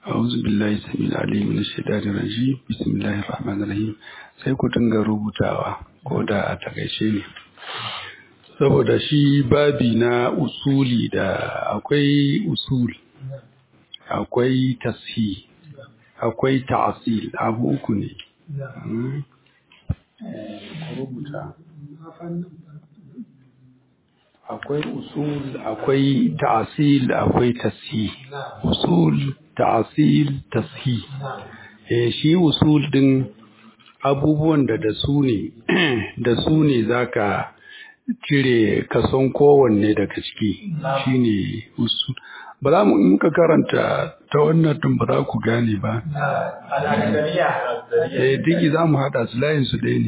أعوذ بالله السميع العليم من الشيطان الرجيم بسم الله الرحمن الرحيم sai ku dinga rubutawa ko da a takaice ne saboda shi babi na usuli da akwai usul akwai tashi akwai ta'asil abu uku ne rubuta akwai usul akwai ta'asil akwai tashi usul ta'asil tashi eh shi usul din abubuwan da da su ne da su ne zaka cire kason kowanne daga ciki shine usul ba za mu in ka karanta ta wannan din ba za ku gane ba eh digi za mu haɗa su layin su ɗaya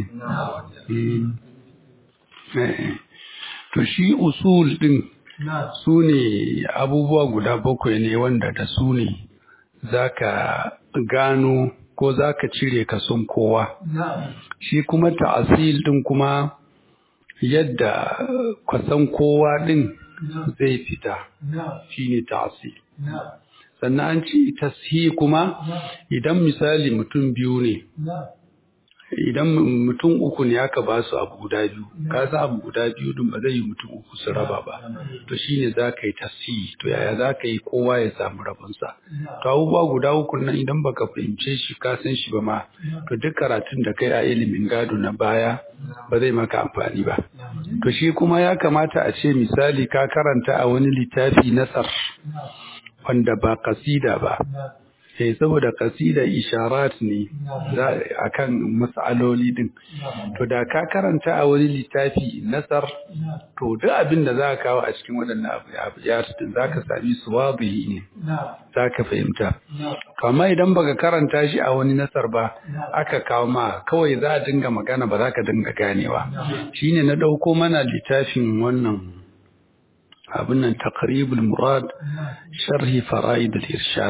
ne to shi usul din su ne abubuwa guda bakwai ne wanda da su ne za ka gano ko za ka cire kason kowa shi kuma ta'asil din kuma yadda kason kowa din zai fita shi ne ta'asil sannan an ci tashi kuma idan misali mutum biyu ne idan mutum uku ne aka ba su abu guda biyu ka san abu guda biyu din ba zai yi mutum uku su raba ba to shine za ka yi tasihi to yaya za ka yi kowa ya samu rabonsa to abubuwa guda uku nan idan baka fahimce shi ka san shi ba ma to duk karatun da kai a ilimin gado na baya ba zai maka amfani ba to shi kuma ya kamata a ce misali ka karanta a wani littafi nasar wanda ba kasida ba eh saboda kasida isharat ne akan mas'aloli din to da ka karanta a wani littafi nasar to duk abin da za ka kawo a cikin waɗannan abu ya din za ka sami su wabihi ne za ka fahimta kama idan baka karanta shi a wani nasar ba aka kawo ma kawai za a dinga magana ba za ka dinga ganewa shine na ɗauko mana littafin wannan abin nan taqribul murad sharhi fara'id al-irshad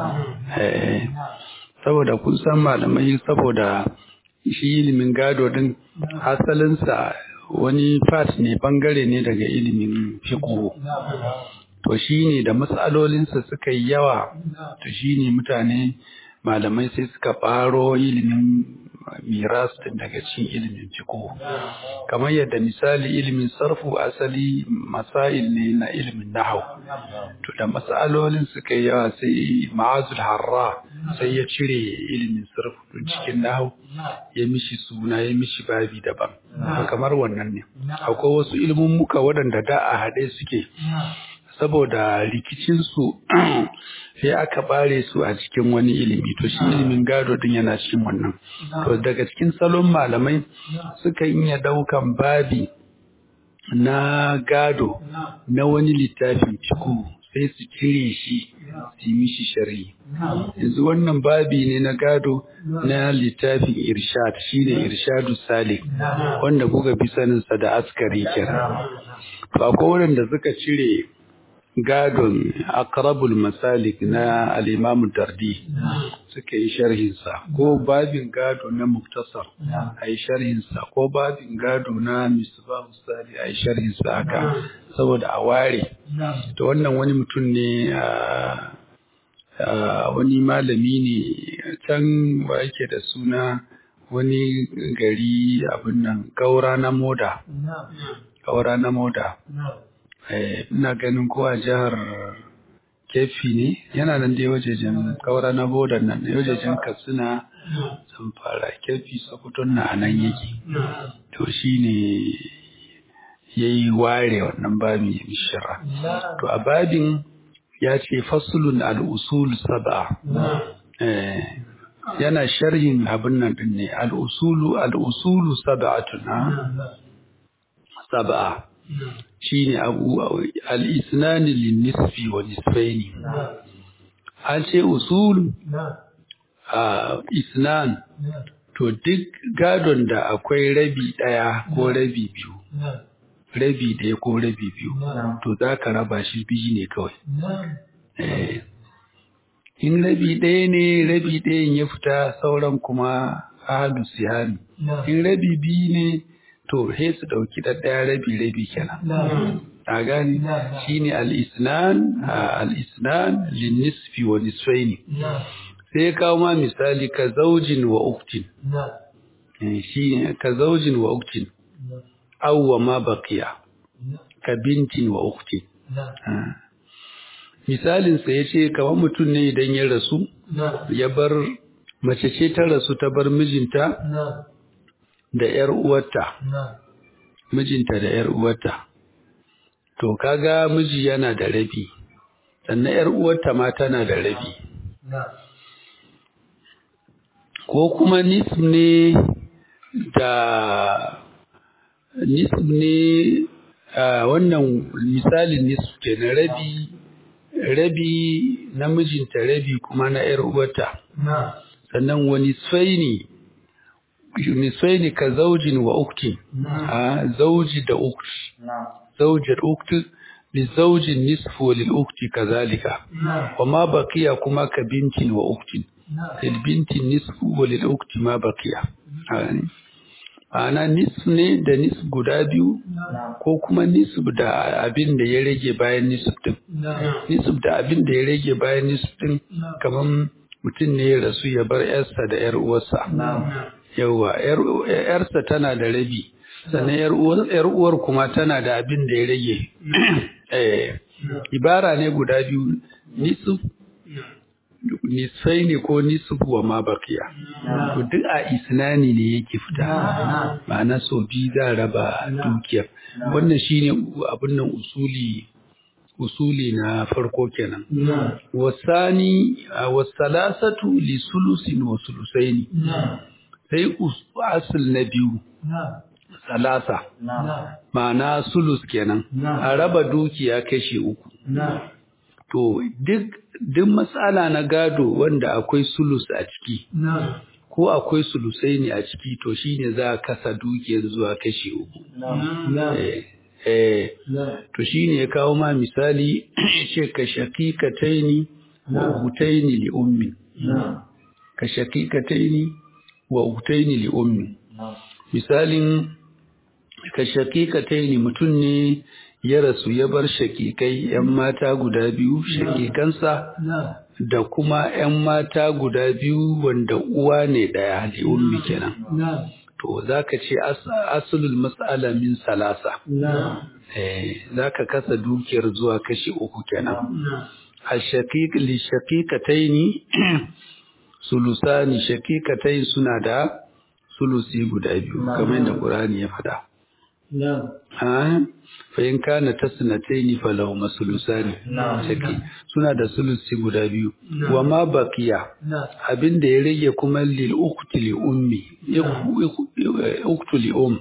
saboda kun san malamai saboda shi ilimin gado din asalinsa wani part ne bangare ne daga ilimin fiqh to shine da matsalolinsa suka yi yawa to shine mutane malamai sai suka faro ilimin miras din daga cikin ilimin fiqh kamar yadda misali ilimin sarfu asali masail ne na ilimin nahwu to da masalolin suka yawa sai ma'azul harra sai ya cire ilimin sarfu din cikin nahwu ya mishi suna ya mishi babi daban kamar wannan ne akwai wasu ilimin muka waɗanda da a haɗe suke saboda rikicinsu sai aka bare su a cikin wani ilimi to shi ilimin gado din yana cikin wannan to daga cikin salon malamai suka iya daukan babi na gado na wani littafin ciku sai su cire shi su mishi shari'i yanzu wannan babi ne na gado na littafin irshad shine irshadu salik wanda kuka fi saninsa da askari kenan to akwai wanda suka cire gadon akrabul masalik na al'imamu dardi suka yi sharhinsa ko babin gado na muktasar a yi sharhinsa ko babin gado na misbahu sali a yi sharhinsa haka saboda a ware to wannan wani mutum ne wani malami ne can wa yake da suna wani gari abin nan gaura na moda gaura na moda ina ganin ko a jihar kefi ne yana nan dai wajejen kaura na bodan nan da wajejen katsina sun fara kefi sakutun na nan yake to shi ne ya yi ware wannan babin ya mishira to a babin ya ce fasulun al'usul saba yana sharhin abin nan din ne al'usulu al'usulu saba'atun saba'a shi ne abu al'isnani linnisfi wa nisfaini an ce usul a isnan to duk gadon da akwai rabi ɗaya ko rabi biyu rabi ɗaya ko rabi biyu to za ka raba shi biyu ne kawai in rabi ɗaya ne rabi ɗayan ya fita sauran kuma ahalu sihami in rabi biyu ne to he su ɗauki ɗaɗɗaya rabi rabi kenan a gani shine al-isnan al-isnan lin-nisfi wa nisfaini sai kawo ma misali ka zaujin wa uktin shi ka zaujin wa uktin aw wa ma baqiya ka bintin wa uktin misalin sa yace kamar mutum ne idan ya rasu ya bar mace ce ta rasu ta bar mijinta da ‘yar uwarta, mijinta da ‘yar uwarta, to kaga miji yana da rabi, sannan ‘yar uwarta ma tana da rabi. Ko kuma nisb ne da nisb ne wannan misalin nisb ke na rabi, rabi na mijinta rabi kuma na ‘yar uwarta. Sannan wani sai ne nisfaini ka zaujin wa ukti a zauji da ukti zauji da ukti li zaujin nisfu lil ukti kazalika wa ma baqiya kuma ka bintin wa uktin lil binti nisfu wa lil ukti ma baqiya ana nisf ne da nisf guda biyu ko kuma nisf da abin da ya rage bayan nisf din nisf da abin da ya rage bayan nisf din kaman mutum ne ya rasu ya bar yarsa da yar uwarsa yauwa ‘yarsa tana da rabi sannan ‘yar uwar kuma tana da abin da ya rage ibara ne guda biyu nisuf nisfai ne ko nisuf wa ma bakiya to duk a isnani ne yake fita ma'ana so biyu za raba dukiyar wannan shine abin nan usuli usuli na farko kenan wasani wasalasatu li sulusin wa sulusaini sai asul na biyu salasa ma'ana sulus kenan a raba dukiya kashi uku to duk duk matsala na gado wanda akwai sulus a ciki ko akwai sulusai ne a ciki to shine za a kasa dukiyar zuwa kashi uku eh to shine ya kawo ma misali ce ka shaqiqataini wa hutaini li ummi ka shaqiqataini wa utaini li ummi misalin ka shakikataini mutum ne ya rasu ya bar shakikai yan mata guda biyu shakikansa da kuma yan mata guda biyu wanda uwa ne daya li ummi kenan to zaka ce asulul mas'ala min salasa eh zaka kasa dukiyar zuwa kashi uku kenan ashaqiq li shaqiqataini sulusani shakikatai suna da sulusi guda biyu kamar da Qur'ani ya faɗa. Ha fa in kana tasnataini falahu masulusani shaki suna da sulusi guda biyu wa ma baqiya abinda ya rage kuma lil ukhti li ummi ukhti li um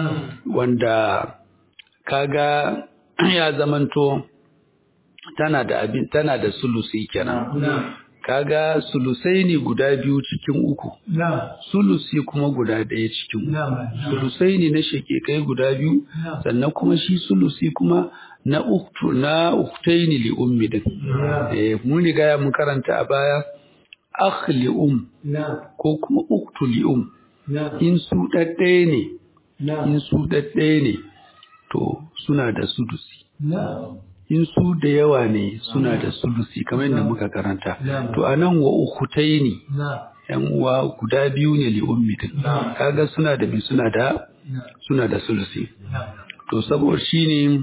wanda kaga ya zamanto tana da abin tana da sulusi kenan kaga sulusai ne guda biyu cikin uku sulusi kuma guda ɗaya cikin uku sulusai ne na shekekai guda biyu sannan kuma shi sulusi kuma na uktu na uktaini li ummi din eh mun riga ya mun karanta a baya akh li um ko kuma uktu li um in su ɗaɗɗaya ne in su ɗaɗɗaya ne to suna da sudusi in su da yawa ne suna da sulusi kamar yadda muka karanta to anan wa ukhtaini yan uwa guda biyu ne li ummi din kaga suna da bi suna da suna da sulusi to saboda shine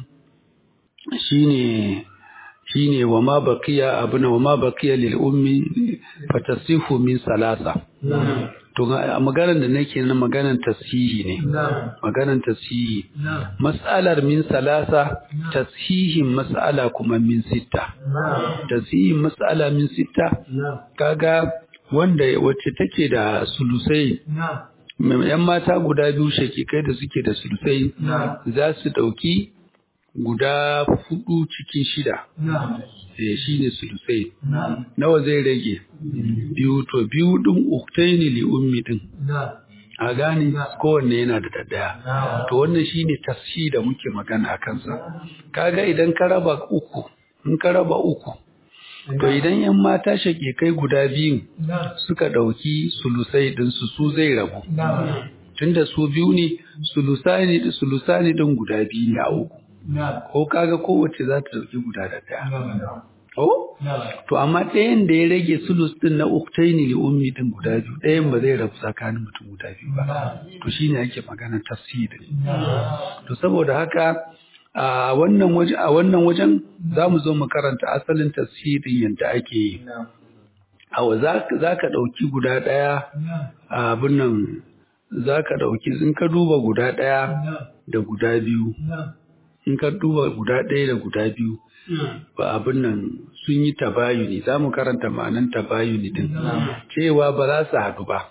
shine shine wa ma baqiya abuna wa ma baqiya lil ummi fatasihu min salasa to maganar da nake na maganar tasihi ne maganar tasihi mas'alar min salasa tasihin mas'ala kuma min sitta tasihin mas'ala min sitta kaga wanda wacce take da sulusai yan mata guda biyu shakikai da suke da sulusai za su ɗauki guda hudu cikin shida eh shi ne sulusai nawa zai rage biyu to biyu ɗin uktaini li ummi ɗin a gane kowanne yana da daddaya to wannan shine tafsi da muke magana a kansa kaga idan ka raba uku in ka raba uku to idan yan mata kai guda biyun suka ɗauki sulusai ɗinsu su zai rabu tunda su biyu ne sulusani sulusani ɗin guda biyu ne a uku ko kaga kowace za ta dauki guda da daya oh to amma ɗayan da ya rage sulus din na uktaini li ummi din guda biyu ɗayan ba zai rabu tsakanin mutum guda biyu ba to shine ake magana tafsiri to saboda haka a wannan waje a wannan wajen zamu zo mu karanta asalin tafsirin yadda ake yi awa za ka ɗauki guda ɗaya a abin nan za ka ɗauki in ka duba guda ɗaya da guda biyu in ka duba guda ɗaya da guda biyu ba abin nan sun yi tabayuni za mu karanta ma'anan tabayuni din cewa ba za su haɗu ba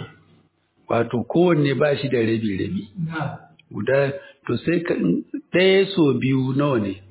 wato kowanne ba shi da rabi-rabi guda to sai ka ɗaya so biyu nawa ne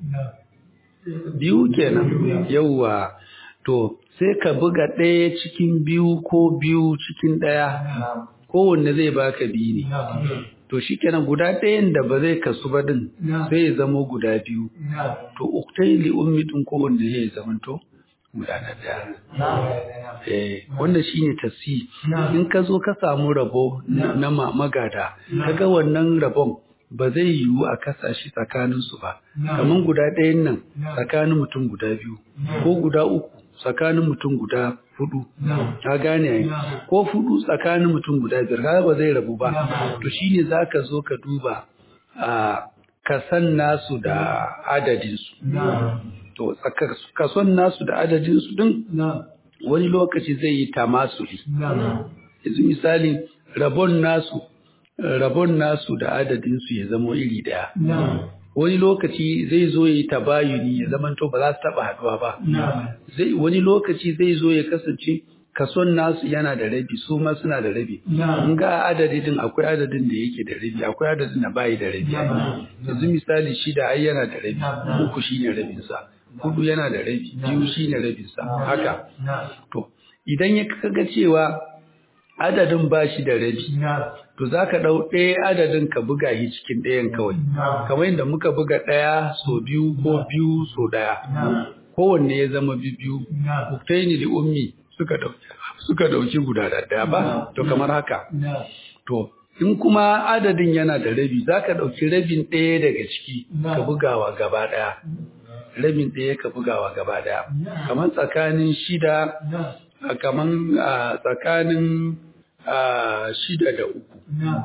biyu kenan yauwa to sai ka buga ɗaya cikin biyu ko biyu cikin ɗaya kowanne zai baka biyu ne to shikenan guda ɗayan da ba zai kasu ba din sai ya zama guda biyu to uktai li ummi din kowanne ya zama to guda na ɗaya eh wanda shine tasi in ka zo ka samu rabo na magada kaga wannan rabon ba zai yiwu a kasa shi tsakaninsu ba kamar guda ɗayan nan tsakanin mutum guda biyu ko guda uku tsakanin mutum guda hudu ka gane ai ko hudu tsakanin mutum guda biyar kaga ba zai rabu ba to shine zaka zo ka duba a kasan nasu da adadin su to kason nasu da adadin su din wani lokaci zai yi tamasuli yanzu misali rabon nasu rabon nasu da adadin su ya zamo iri daya wani lokaci zai zo ya yi tabayuni ya zama to ba za su taba haduwa ba zai wani lokaci zai zo ya kasance kason nasu yana da rabi su ma suna da rabi in ga adadin akwai adadin da yake da rabi akwai adadin da bayi da rabi yanzu misali shida ai yana da rabi uku shine rabin sa hudu yana da rabi biyu shine rabin sa haka to idan ya kaga cewa adadin ba shi da rabi to za ka ɗau ɗaya adadin ka buga shi cikin ɗayan kawai kamar yadda muka buga ɗaya so biyu ko biyu so ɗaya kowanne ya zama biyu uktaini da ummi suka ɗauki suka ɗauki guda da ɗaya ba to kamar haka to in kuma adadin yana da rabi za ka ɗauki rabin ɗaya daga ciki ka bugawa gaba ɗaya rabin ɗaya ka bugawa gaba ɗaya kamar tsakanin shida kamar tsakanin a shida da uku.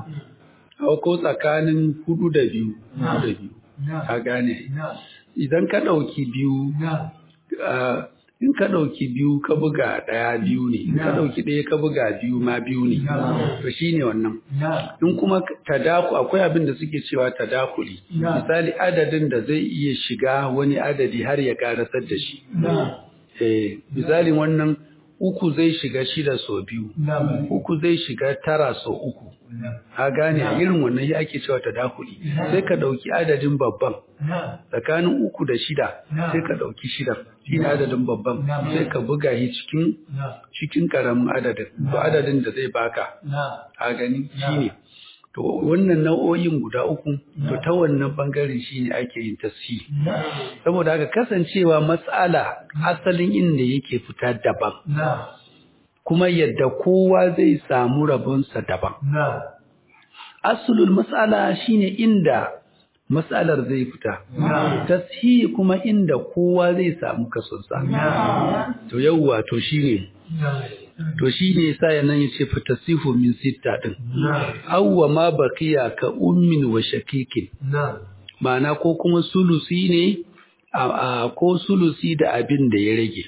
Ko tsakanin hudu da biyu. da biyu. Ka gane. Idan ka ɗauki biyu, in ka ɗauki biyu ka buga ɗaya biyu ne, in ka ɗauki ɗaya ka buga biyu ma biyu ne. To shi ne wannan. In kuma tadaku akwai abin da suke cewa tadakuli. Misali adadin da zai iya shiga wani adadi har ya karasar da shi. Eh, misalin wannan uku zai shiga shida so biyu, uku zai shiga tara so uku. Ha gane a irin wannan ya ake cewa tadakuli. Sai ka ɗauki adadin babban, tsakanin uku da shida, sai ka ɗauki shida, shi ne adadin babban, sai ka buga shi cikin cikin ƙaramin adadin, to adadin da zai baka. Ha gani shi ne. To wannan nau'o'in guda uku, to ta wannan bangaren shi ne ake yin tasiri. Saboda haka kasancewa matsala asalin inda yake fita daban. Kuma yadda kowa zai samu rabonsa daban. Asulul matsala shine inda matsalar zai fita. Tasiri kuma inda kowa zai samu kasonsa. To yauwa to shine. To shi ne sa nan ya ce fatasifu min sitta ɗin. Awwa ma bakiya ka ummin wa shakikin. Ma'ana ko kuma sulusi ne, ko sulusi da abin da ya rage.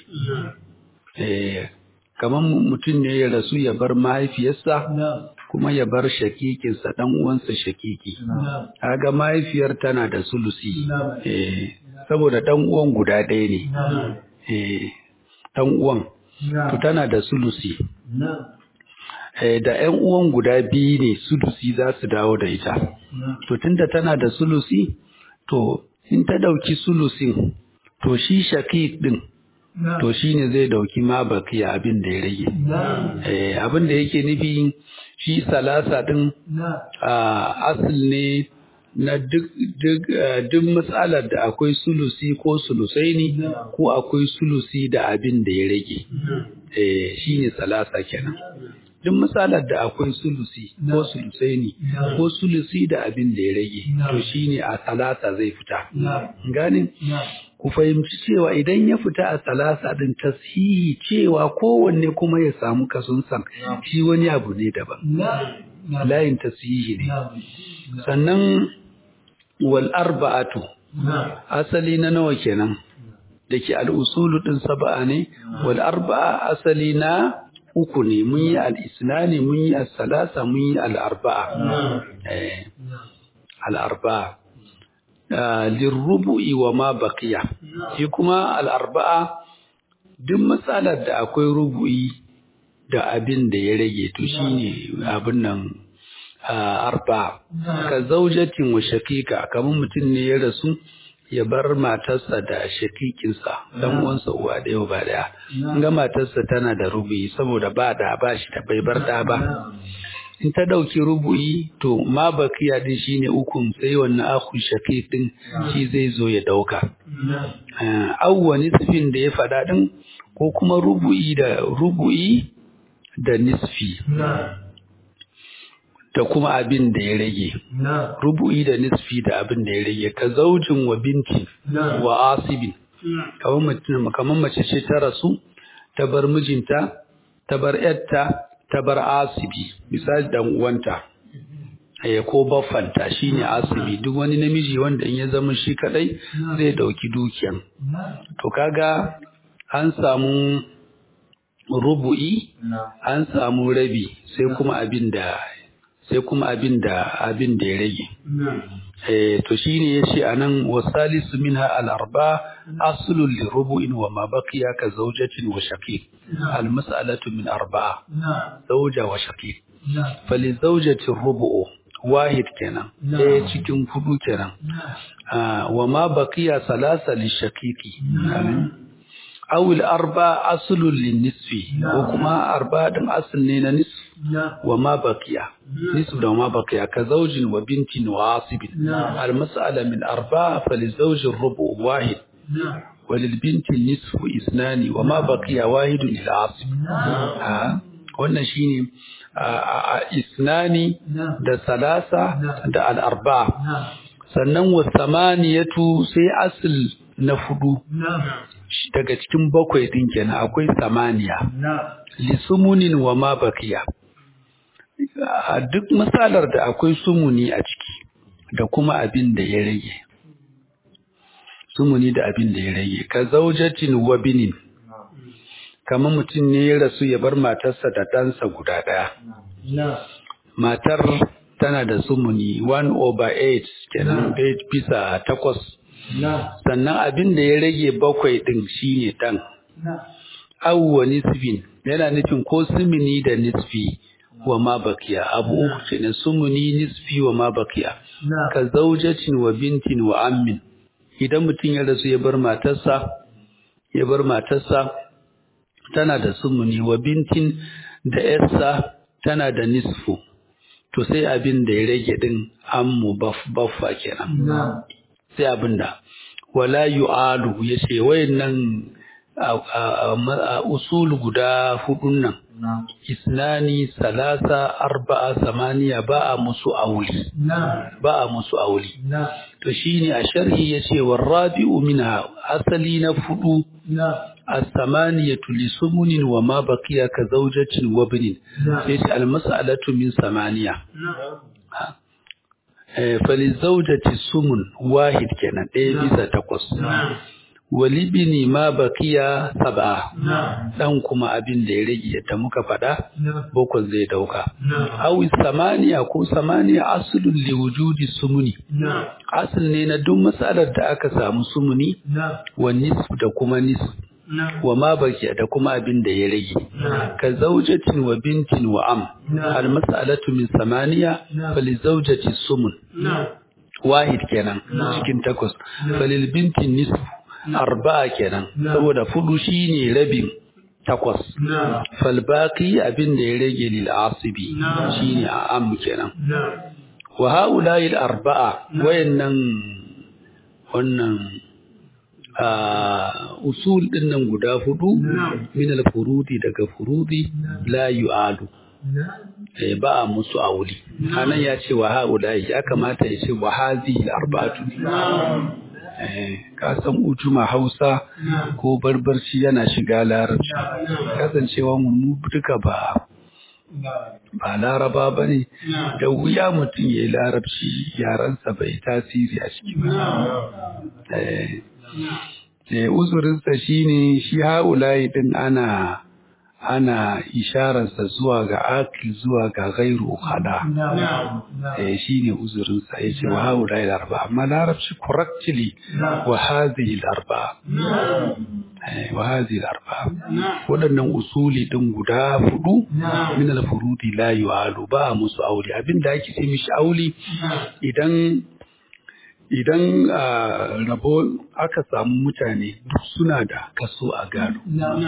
Kamar mutum ne ya rasu ya bar mahaifiyarsa, kuma ya bar shakikinsa ɗan uwansa shakiki. Kaga mahaifiyar tana da sulusi, saboda ɗan uwan guda ɗaya ne. Ɗan uwan. to tana da sulusi. Da ‘yan uwan guda biyu ne sulusi za su dawo da ita. To tunda tana da sulusi, to in ta ɗauki sulusin, to shi shakik ɗin, to shi ne zai ɗauki ma bakiya abin da ya rage. Abin da yake nufi shi salasa ɗin asil ne na duk duk matsalar da akwai sulusi ko sulusai ne ko akwai sulusi da abin da ya rage eh shine salasa kenan duk misalar da akwai sulusi ko sulusaini ko sulusi da abin da ya rage to shine a salasa zai fita gane ku fahimci cewa idan ya fita a salasa din tashihi cewa kowanne kuma ya samu kasunsan shi wani abu ne daban layin tashihi ne sannan wal arba'atu asali na nawa kenan da ke al'usulu ɗin saba'a ne wal arba'a asali na uku ne mun yi al'isnani mun yi al-salasa mun yi al'arba'a al'arba'a lirrubu'i wa ma baqiya shi kuma al'arba'a duk matsalar da akwai rubu'i da abin da ya rage to shine abin nan arba ka zaujatin wa shakika kamar mutum ne ya rasu ya bar matarsa da shakikinsa dan uwansa uwa da yau ba daya ga matarsa tana da rubu'i saboda ba da ba shi da bai bar da ba in ta dauki rubu'i to ma bakiya din shine ukun sai wannan akhu shakik din shi zai zo ya dauka awwa nisfin da ya fada din ko kuma rubu'i da rubu'i da nisfi da kuma abin da ya rage rubu'i da nisfi da abin da ya rage ka zaujin wa binti wa asibin kamar mace ce ta rasu ta bar mijinta ta bar yarta ta bar asibi misali dan uwanta ya ko baffanta shine asibi duk wani namiji wanda in ya zama shi kadai zai dauki dukiyan to kaga an samu rubu'i an samu rabi sai kuma abin da sai kuma abin da abin da ya rage eh to shine yace anan wasalisu minha al-arba aslun li rubu'in wa ma baqiya ka zawjatin wa shaqiq al-mas'alatu min arba'a zawja wa shaqiq fali zawjati rubu'u wahid kenan eh cikin hudu kenan wa ma baqiya salasa li shaqiqi aw al-arba aslun lin nisfi ko kuma arba din asl ne na nisf wa ma baqiya nisf da ma baqiya ka zawjin wa bintin wa asibin al-mas'ala min arba fa li zawj ar-rubu wahid wa lil binti nisf isnani wa ma baqiya wahid lil asib wannan shine isnani da salasa da al-arba sannan wa samaniyatu sai asl na fudu daga cikin bakwai din kenan akwai samaniya lisumunin wa ma bakiya a duk misalar da akwai sumuni a ciki da kuma abin da ya rage sumuni da abin da ya rage ka zaujatin wa binin kamar mutum ne ya rasu ya bar matarsa da ɗansa guda ɗaya matar tana da sumuni 1 over 8 kenan bisa takwas sannan abin da ya rage bakwai ɗin shine ɗan. Awwa nisfin yana nufin ko sumuni da nisfi wa ma bakiya abu uku ce na sumuni nisfi wa ma bakiya ka zaujacin wa bintin wa ammin idan mutum ya rasu ya bar matarsa ya bar matarsa tana da sumuni wa bintin da yarsa tana da nisfu to sai abin da ya rage din ammu baffa kenan sai abinda wala yu'alu yace wayannan usul guda hudun nan isnani salasa arba'a samaniya ba a musu auli ba a musu auli to shine a sharhi yace warabi'u minha asali na fudu as-samaniyatu li sumunin wa ma baqiya ka zawjatin wa binin sai al-mas'alatu min samaniya falizaujati sumun wahid kenan ɗaya bisa takwas walibini ma bakiya saba dan kuma abin da ya rage yadda muka faɗa bokon zai dauka awi samaniya ko samaniya asulun li wujudi sumuni asul ne na duk matsalar da aka samu sumuni wa nisf da kuma nisf wa ma bakiya da kuma abin da ya rage ka zaujatin wa bintin wa am al mas'alatu min samaniya fali zaujati sumun wahid kenan cikin takwas falil bintin nisf arba'a kenan saboda fudu shine rabin takwas fal baqi abin da ya rage lil asibi shine a am kenan wa haula'i al arba'a wayannan wannan usul din nan guda hudu min al-furudi daga furudi la yu'alu eh ba a musu auli anan ya ce wa haulai ya kamata ya ce wa hazi arba'atu eh ka san ujuma Hausa ko barbarci yana shiga larabci kasancewa mu duka ba ba laraba ba ne da wuya mutum ya yi larabci yaransa bai tasiri a ciki ba uzurinsa shi ne shi haulayi din ana ana ishararsa zuwa ga akil zuwa ga gairu hada eh shi ne uzurinsa ya ce wa haulayi larba amma larabci correctly wa hazihi larba wa hazihi larba waɗannan usuli din guda hudu min al-furudi la yu'alu ba musu aure abinda ake ce mishi auli idan idan rabo aka samu mutane duk suna da kaso a gado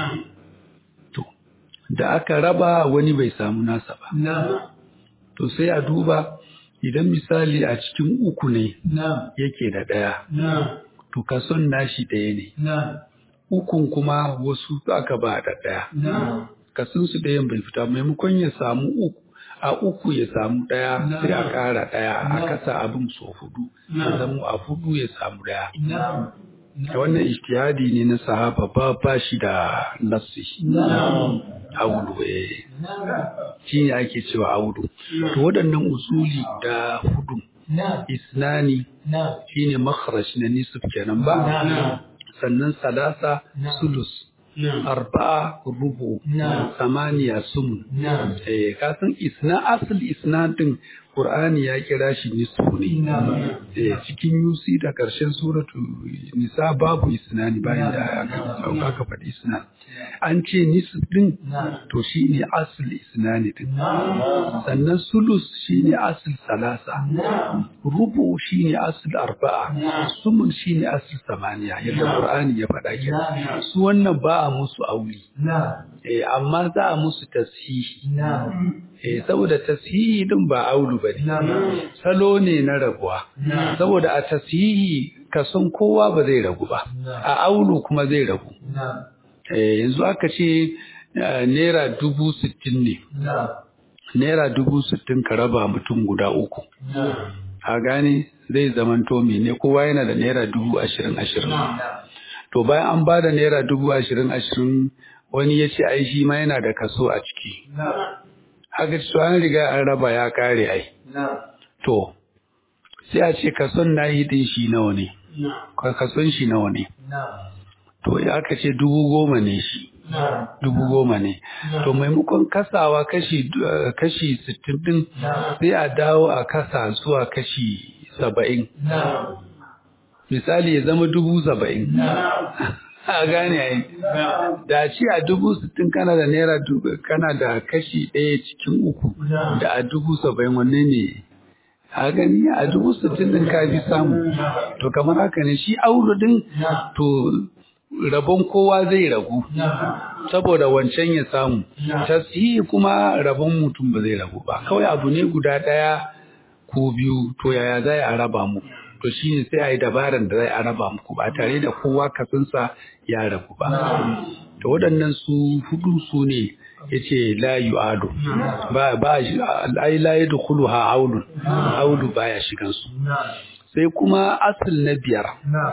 to da aka raba wani bai samu nasa ba to sai a duba idan misali a cikin uku ne yake da ɗaya to kason nashi ɗaya ne ukun kuma wasu aka ba da ɗaya kasun su ɗayan bai fita maimakon ya samu uku a uku ya samu ɗaya sai a ƙara ɗaya a kasa abin so hudu ya zama a hudu ya samu ɗaya wannan ijtihadi ne na sahaba ba ba shi da nassi audu eh shi ne ake cewa audu to waɗannan usuli da hudu isnani shine makharaj na nisf kenan ba sannan salasa sulus arba'a rubu samaniya sumun eh kasan isna asal isna din qur'ani ya kira shi nisfu ne eh cikin yusi da karshen suratu nisa babu isnani bayan da aka aka faɗi isna an ce nisf din to shine asal isnani din sannan sulus shine asal salasa rubu shine asal arba'a sumun shine asal samaniya yadda qur'ani ya faɗa kenan su wannan ba a musu auli eh amma za a musu tasihi eh saboda tasihi din ba aulu bane salo ne na rabuwa saboda a tasihi kason kowa ba zai ragu ba a aulu kuma zai ragu eh yanzu aka ce naira dubu sittin ne naira dubu sittin ka raba mutum guda uku a gane zai zamanto ne kowa yana da naira dubu ashirin ashirin to bayan an ba da naira dubu ashirin ashirin wani ya ce ai shi ma yana da kaso a ciki haka ci an riga an raba ya kare ai to sai a ce kason na yi din shi nawa ne kason shi nawa ne to ya aka ce dubu goma ne shi dubu goma ne to maimakon kasawa kashi kashi sittin din sai a dawo a kasa zuwa kashi saba'in misali ya zama dubu saba'in a gane ai da ci a dubu sittin kana da naira kana da kashi ɗaya cikin uku da a dubu saba'in wanne ne a gani a dubu sittin din ka fi samu to kamar haka ne shi auro din to rabon kowa zai ragu saboda wancan ya samu tasihi kuma rabon mutum ba zai ragu ba kawai abu ne guda ɗaya ko biyu to yaya za a raba mu to shi ne sai a yi dabaran da zai a raba muku ba tare da kowa kasansa ya ragu ba to waɗannan su hudu su ne ya ce la ado ba ba ai la yadkhulu ha aulun aulu baya shigan su sai kuma asal na biyar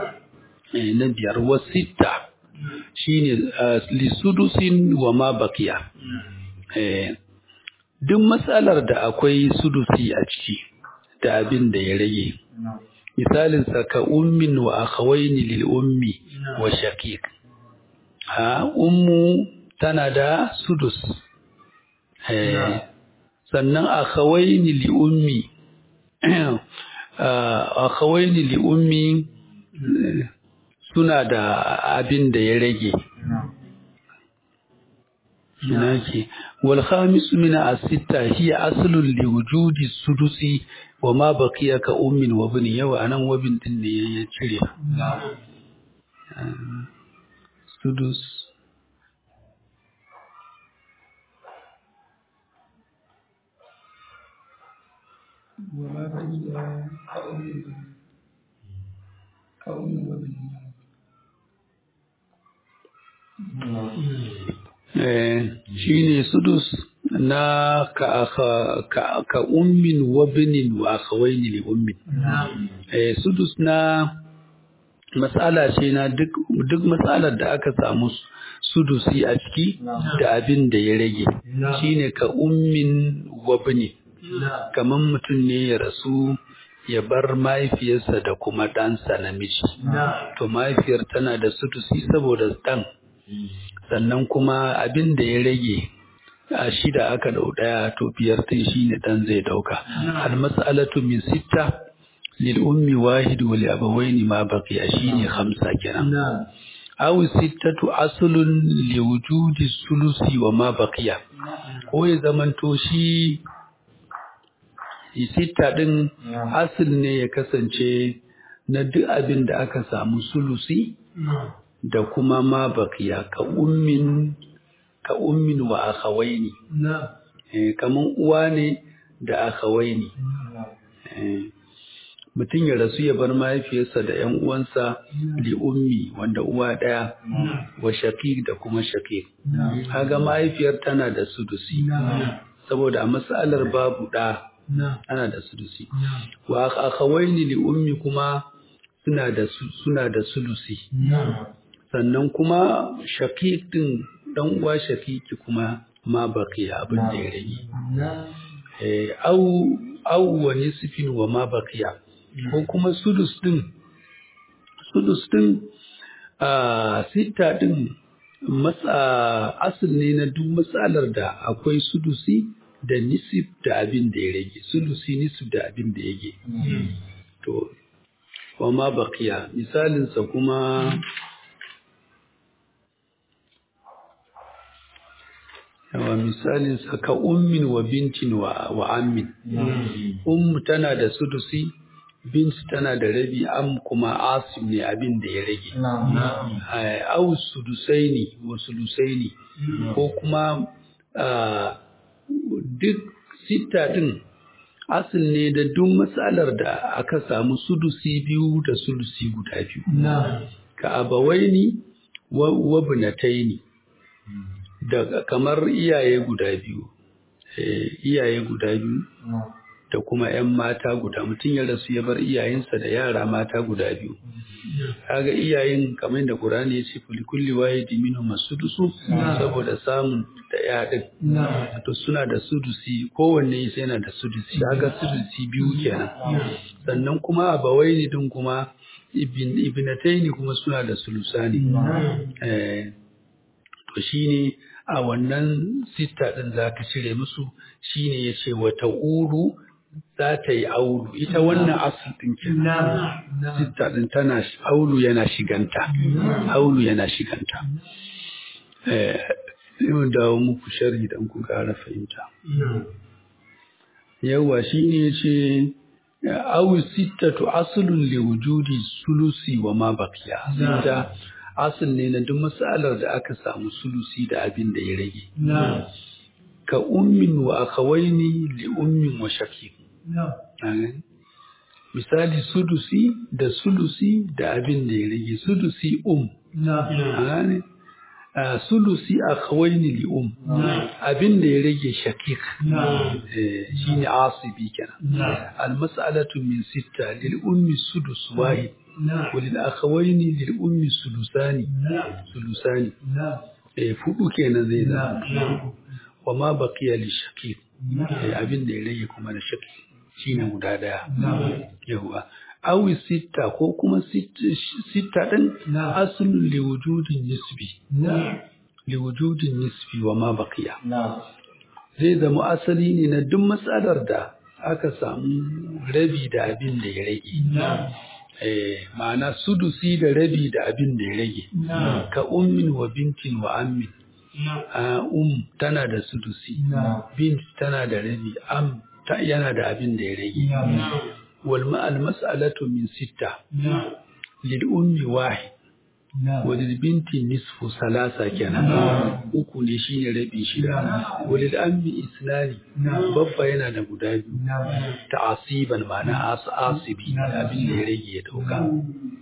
na biyar wa sitta shine li sudusin wa ma baqiya duk matsalar da akwai sudusi a ciki da abin da ya rage misalinsa ka ummin wa akhawaini lil ummi wa shaqiq ha ummu tana da sudus eh sannan akhawaini li ummi akhawaini li ummi suna da abin da ya rage Inaki wal khamis min as-sitta hiya aslun li wujudi sudusi wa ma baqiya ka ummin wa bani yawa anan wabin din ne ya cire sudus wa ma baqiya ka ummin ka ummin wa bani shi ne sudus na ka, ka, ka, ka ummin wa binin wa akhawaini li ummin eh, sudus na matsala ce na duk duk matsalar da aka samu sudusi a ciki da abin da ya rage shine ka ummin wa binin kamar mutum ne ya rasu ya bar mahaifiyarsa da kuma ɗansa namiji to mahaifiyar tana da sudusi saboda ɗan sannan kuma abin da ya rage a shida aka dau ɗaya to biyar ɗin shine ɗan zai ɗauka al mas'alatu min sitta lil ummi wahid wa li abawaini ma baqiya shine khamsa kenan aw sittatu aslun li wujudi sulusi wa ma baqiya ko ya zamanto shi sitta din asl ne ya kasance na duk abin da aka samu sulusi da kuma ma baqiya ka ummin ka ummin wa akhawaini eh kaman uwa ne da akhawaini eh mutum ya rasu ya bar mahaifiyarsa da ‘yan uwansa li ummi wanda uwa ɗaya wa shaqiq da kuma shaqiq kaga mahaifiyar tana da sudusi saboda a matsalar babu ɗa ana da sudusi wa akhawaini li ummi kuma suna da suna da sudusi sannan kuma shaqiq din dan uwa shaqiqi kuma ma baqiya abin da ya rage eh au au wa nisfin wa ma baqiya ko kuma sudus din sudus din a sita din matsa asal ne na duk matsalar da akwai sudusi da nisif da abin da ya rage sudusi nisif da abin da ya rage to wa ma baqiya misalinsa kuma yawa misalinsa ka ummin wa bintin wa, wa ammin ummu tana da sudusi bint tana da rabi am kuma asim ne abin da ya rage au sudusaini wa sulusaini ko kuma duk sita din asil ne da duk matsalar da aka samu sudusi biyu da sulusi guda biyu ka abawaini wa bunataini da kamar iyaye guda biyu iyaye guda biyu da kuma ‘yan mata guda mutum ya rasu ya bar iyayensa da yara mata guda biyu. Kaga iyayen kamar da Qur'ani ya ce kulli wahidi minhum masudusu saboda samun da yaɗin. To suna da sudusi kowanne sai yana da sudusi kaga sudusi biyu kenan. Sannan kuma abawaini din kuma ibn ibnataini kuma suna da sulusani. Eh to shine a wannan sista din zaka cire musu shine yace wata uru za ta yi aulu ita wannan asul ɗin kenan sitta ɗin tana aulu yana shiganta aulu yana shiganta eh yau dawo muku sharhi dan ku ƙara fahimta yawa shine yace aw sittatu aslun li wujudi sulusi wa ma baqiya sitta asal ne na duk masalar da aka samu sulusi da abin da ya rage ka ummin wa akhawaini li ummin wa shaqiq misali sudusi da sulusi da abin da ya rage sudusi um sulusi akhawaini li um abin da ya rage shaqiq shine asibi kenan al mas'alatu min sitta lil ummi sudus wahid ولل أخوين للأم سلسان سلسان fudu kenan zai zama wa ma baqiya li shaqi abin da ya rage kuma na shaqi shine guda daya yawa aw sitta ko kuma sitta din aslun li wujudin nisbi li wujudin nisbi wa ma baqiya zai zama asali ne na duk matsalar da aka samu rabi da abin da ya rage Eh, ma'ana sudusi da rabi da abin da ya rage ka ummin wa bintin wa ammin uh, um tana da sudusi bint tana da rabi am ta yana da abin da ya rage wal ma'al mas'alatu min sitta lil ummi wahid wa lil binti nisfu salasa kenan uku ne shine rabi shida wa lil ammi isnani babba yana da guda biyu ta'asiban ma'ana asibi abin da ya rage ya dauka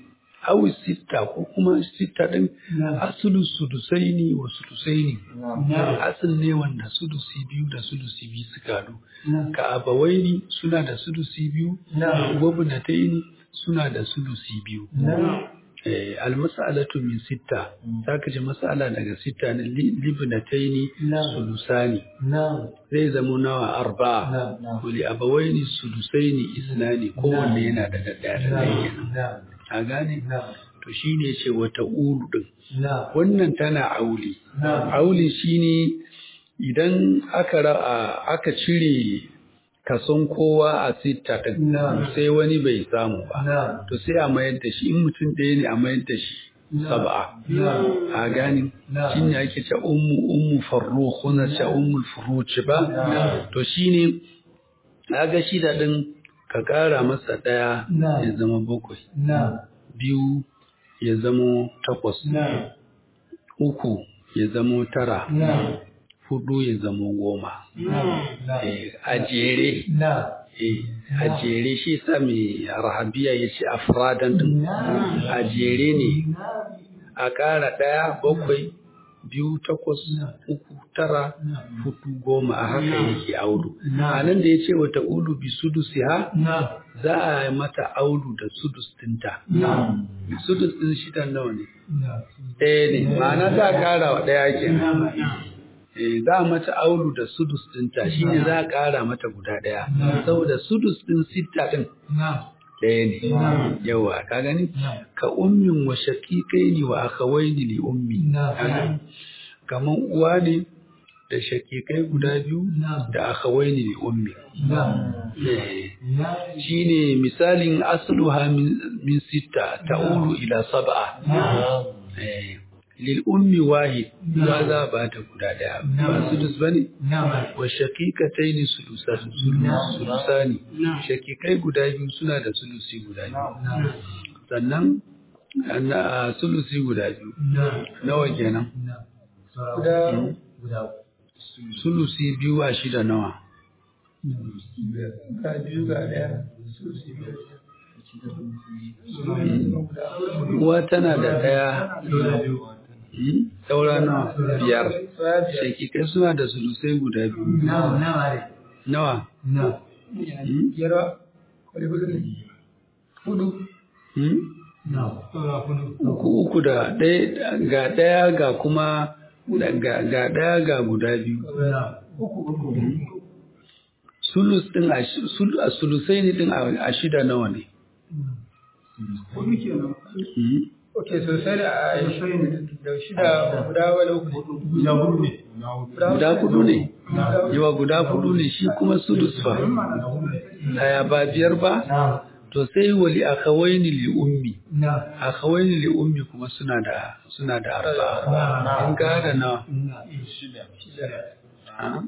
awi sitta ko kuma sitta din asulun sudusaini wa sudusaini asul ne wanda sudusi biyu da sudusi biyu suka haɗu ka abawaini suna da sudusi biyu wabnataini suna da sudusi biyu eh almas'alatu min sitta zaka ji mas'ala daga sitta ne libnataini sulusani zai zama nawa arba'a wali abawaini sudusaini isnani kowanne yana da ɗaya da ɗaya a gane to shine ce wata ulu din wannan tana auli auli shine idan aka ra- aka cire kason kowa a sitta din sai wani bai samu ba to sai a mayar da shi in mutum ɗaya ne a mayar da shi sab'a a gani shine ake ce ummu ummu farrukh na ce ummul furuci ba to shine kaga shida din ka kara masa ɗaya ya zama bakwai biyu ya zamo takwas uku ya zamo tara hudu ya zamo goma Eh, a jere eh, a jere shi sa mai rahabiya ya ce afradan din a jere ne a ƙara ɗaya bakwai biyu takwas uku tara hudu goma a haka yake audu a nan da ya ce wata ulu bi sudusi ha za a yi mata audu da sudus dinta sudus din shidan nawa ne ɗaya ne ma'ana za a ƙara wa ɗaya ke Eh, za a mata aulu da sudus dinta shi ne za a ƙara mata guda ɗaya saboda sudus din sitta ɗin ɗaya ne yawa ka gani ka ummin wa shakikai ne wa akawaini li ummi Kaga? kaman uwa ne da shakikai guda biyu da akawaini li ummi Eh, shine misalin asluha min min sitta ta'ulu ila sab'a Eh, lil ummi wahid ba za ba ta guda daya ba sudus bane wa shaqiqatayn sulusan sulusani shaqiqai guda biyu suna da sulusi guda biyu sannan na sulusi guda biyu nawa kenan sulusi biyu a shida nawa ga biyu ga daya uwa tana da daya Hmm? saura nawa biyar shakikai suna da sulusai guda biyu nawa Hmm? Hmm? uku uku da ɗaya ga ɗaya ga kuma ga ga ɗaya ga guda biyu sulus ɗin a shi- sul- a sulusai ne ɗin a a shida nawa ne Hmm? Ok, sosai da a da shida guda wani uku. guda hudu ne yawa guda hudu ne shi kuma sulus fa ɗaya ba biyar ba to sai wali akawaini li ummi akawaini li ummi kuma suna da suna da arba in ga da nawa Ah?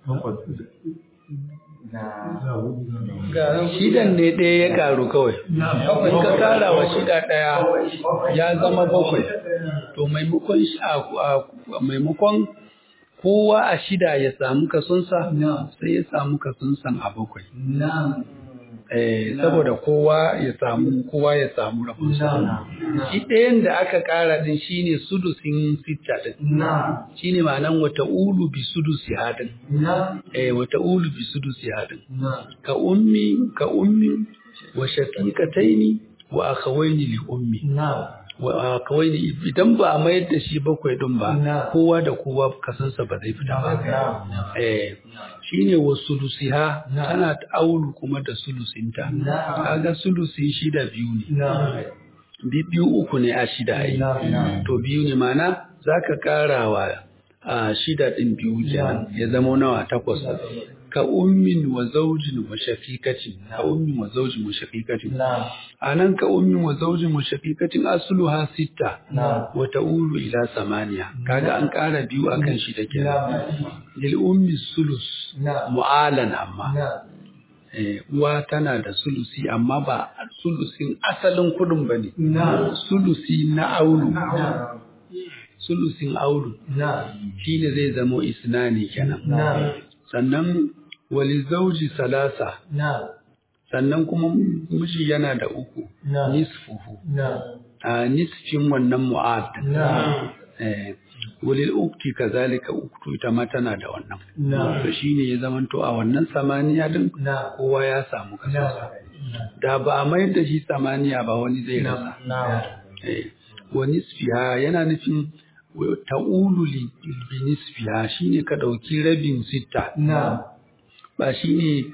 Ga shidan ne ɗaya ya karu kawai in ka kara wa shida ɗaya ya zama bakwai to maimakon shi a a- maimakon kowa a shida ya samu kasonsa sai ya samu kasonsa a bakwai eh saboda kowa ya samu kowa ya samu rabonsa shi ɗayan da aka kara din shine sudusin sitta din shine ma'anan wata ulu bi sudusi hadin eh wata ulu bi sudusi hadin ka ummi ka ummi wa shaqiqataini wa akhawaini li ummi wa akhawaini idan ba a mayar da shi bakwai din ba kowa da kowa kasansa ba zai fita ba eh shine wa sulusiha tana ta aulu kuma da sulusinta kaga sulusi shida biyu ne Bi- biyu uku ne a shida ai to biyu ne mana zaka karawa a shida din biyu kenan ya zama nawa takwas ka ummin wa zaujin wa shaqiqatin ka ummin wa zaujin wa shaqiqatin anan ka ummin wa zaujin wa shaqiqatin asluha sitta wa ta'ulu ila samaniya kaga an kara biyu akan shida kenan lil ummi sulus mu'alan amma eh, uwa tana da sulusi amma ba sulusin asalin kudin bane sulusi na aulu sulusin aulu shine zai zamo isnani kenan sannan wali zauji salasa sannan kuma miji yana da uku nisfuhu a nisfin wannan mu'ad eh walil ukti kazalika uktu ita ma tana da wannan to shine ya zamanto a wannan samaniya din kowa ya samu kaso da ba a mayar da shi samaniya ba wani zai rasa eh wa nisfiha yana nufin ta'ulu li bi nisfiha shine ka dauki rabin sitta ba shine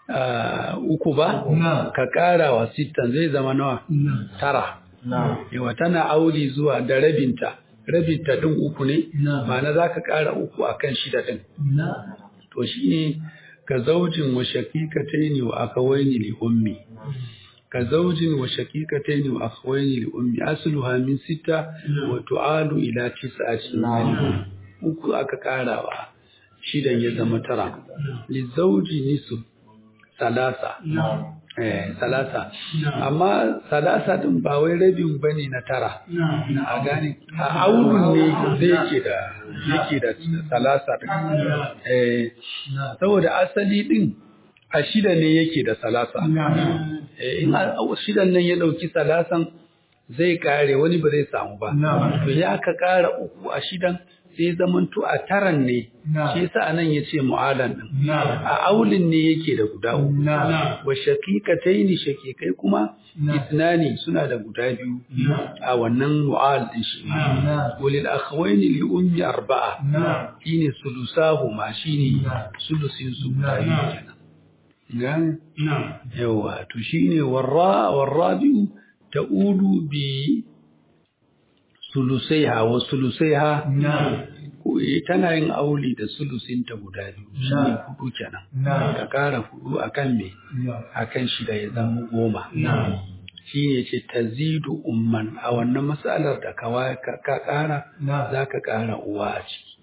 uku ba ka kara wa sittan zai zama nawa tara yawa tana auli zuwa da rabinta rabinta din uku ne ma'ana za ka kara uku akan shida din to shine ka zaujin wa shaqiqataini wa akawaini li ummi ka zaujin wa shaqiqataini wa akawaini li ummi asluha min sita wa tu'alu ila tis'ati uku aka karawa shidan ya zama tara li zauji nisu salasa eh salasa amma salasa din ba wai rabin bane na tara a gane a aurun ne zai yake da yake da salasa din eh saboda asali din a shida ne yake da salasa eh in shidan nan ya dauki salasan zai kare wani ba zai samu ba to ya ka kara uku a shidan sai zamanto a taran ne shi yasa anan yace mu'alan din a aulin ne yake da guda uku wa shaqiqataini shaqiqai kuma isnani suna da guda biyu a wannan mu'al din shi walil akhwaini li ummi arba'a shine sulusahu ma shine sulusin su guda biyu kenan gane yawa to shine warra warrabi'u ta'udu bi sulusaiha wa sulusaiha tana yin auli da sulusinta guda biyu shi ne hudu kenan ka kara hudu akan me akan shida ya zama goma shi ne ce tazidu umman a wannan matsalar da ka kara za ka kara uwa a ciki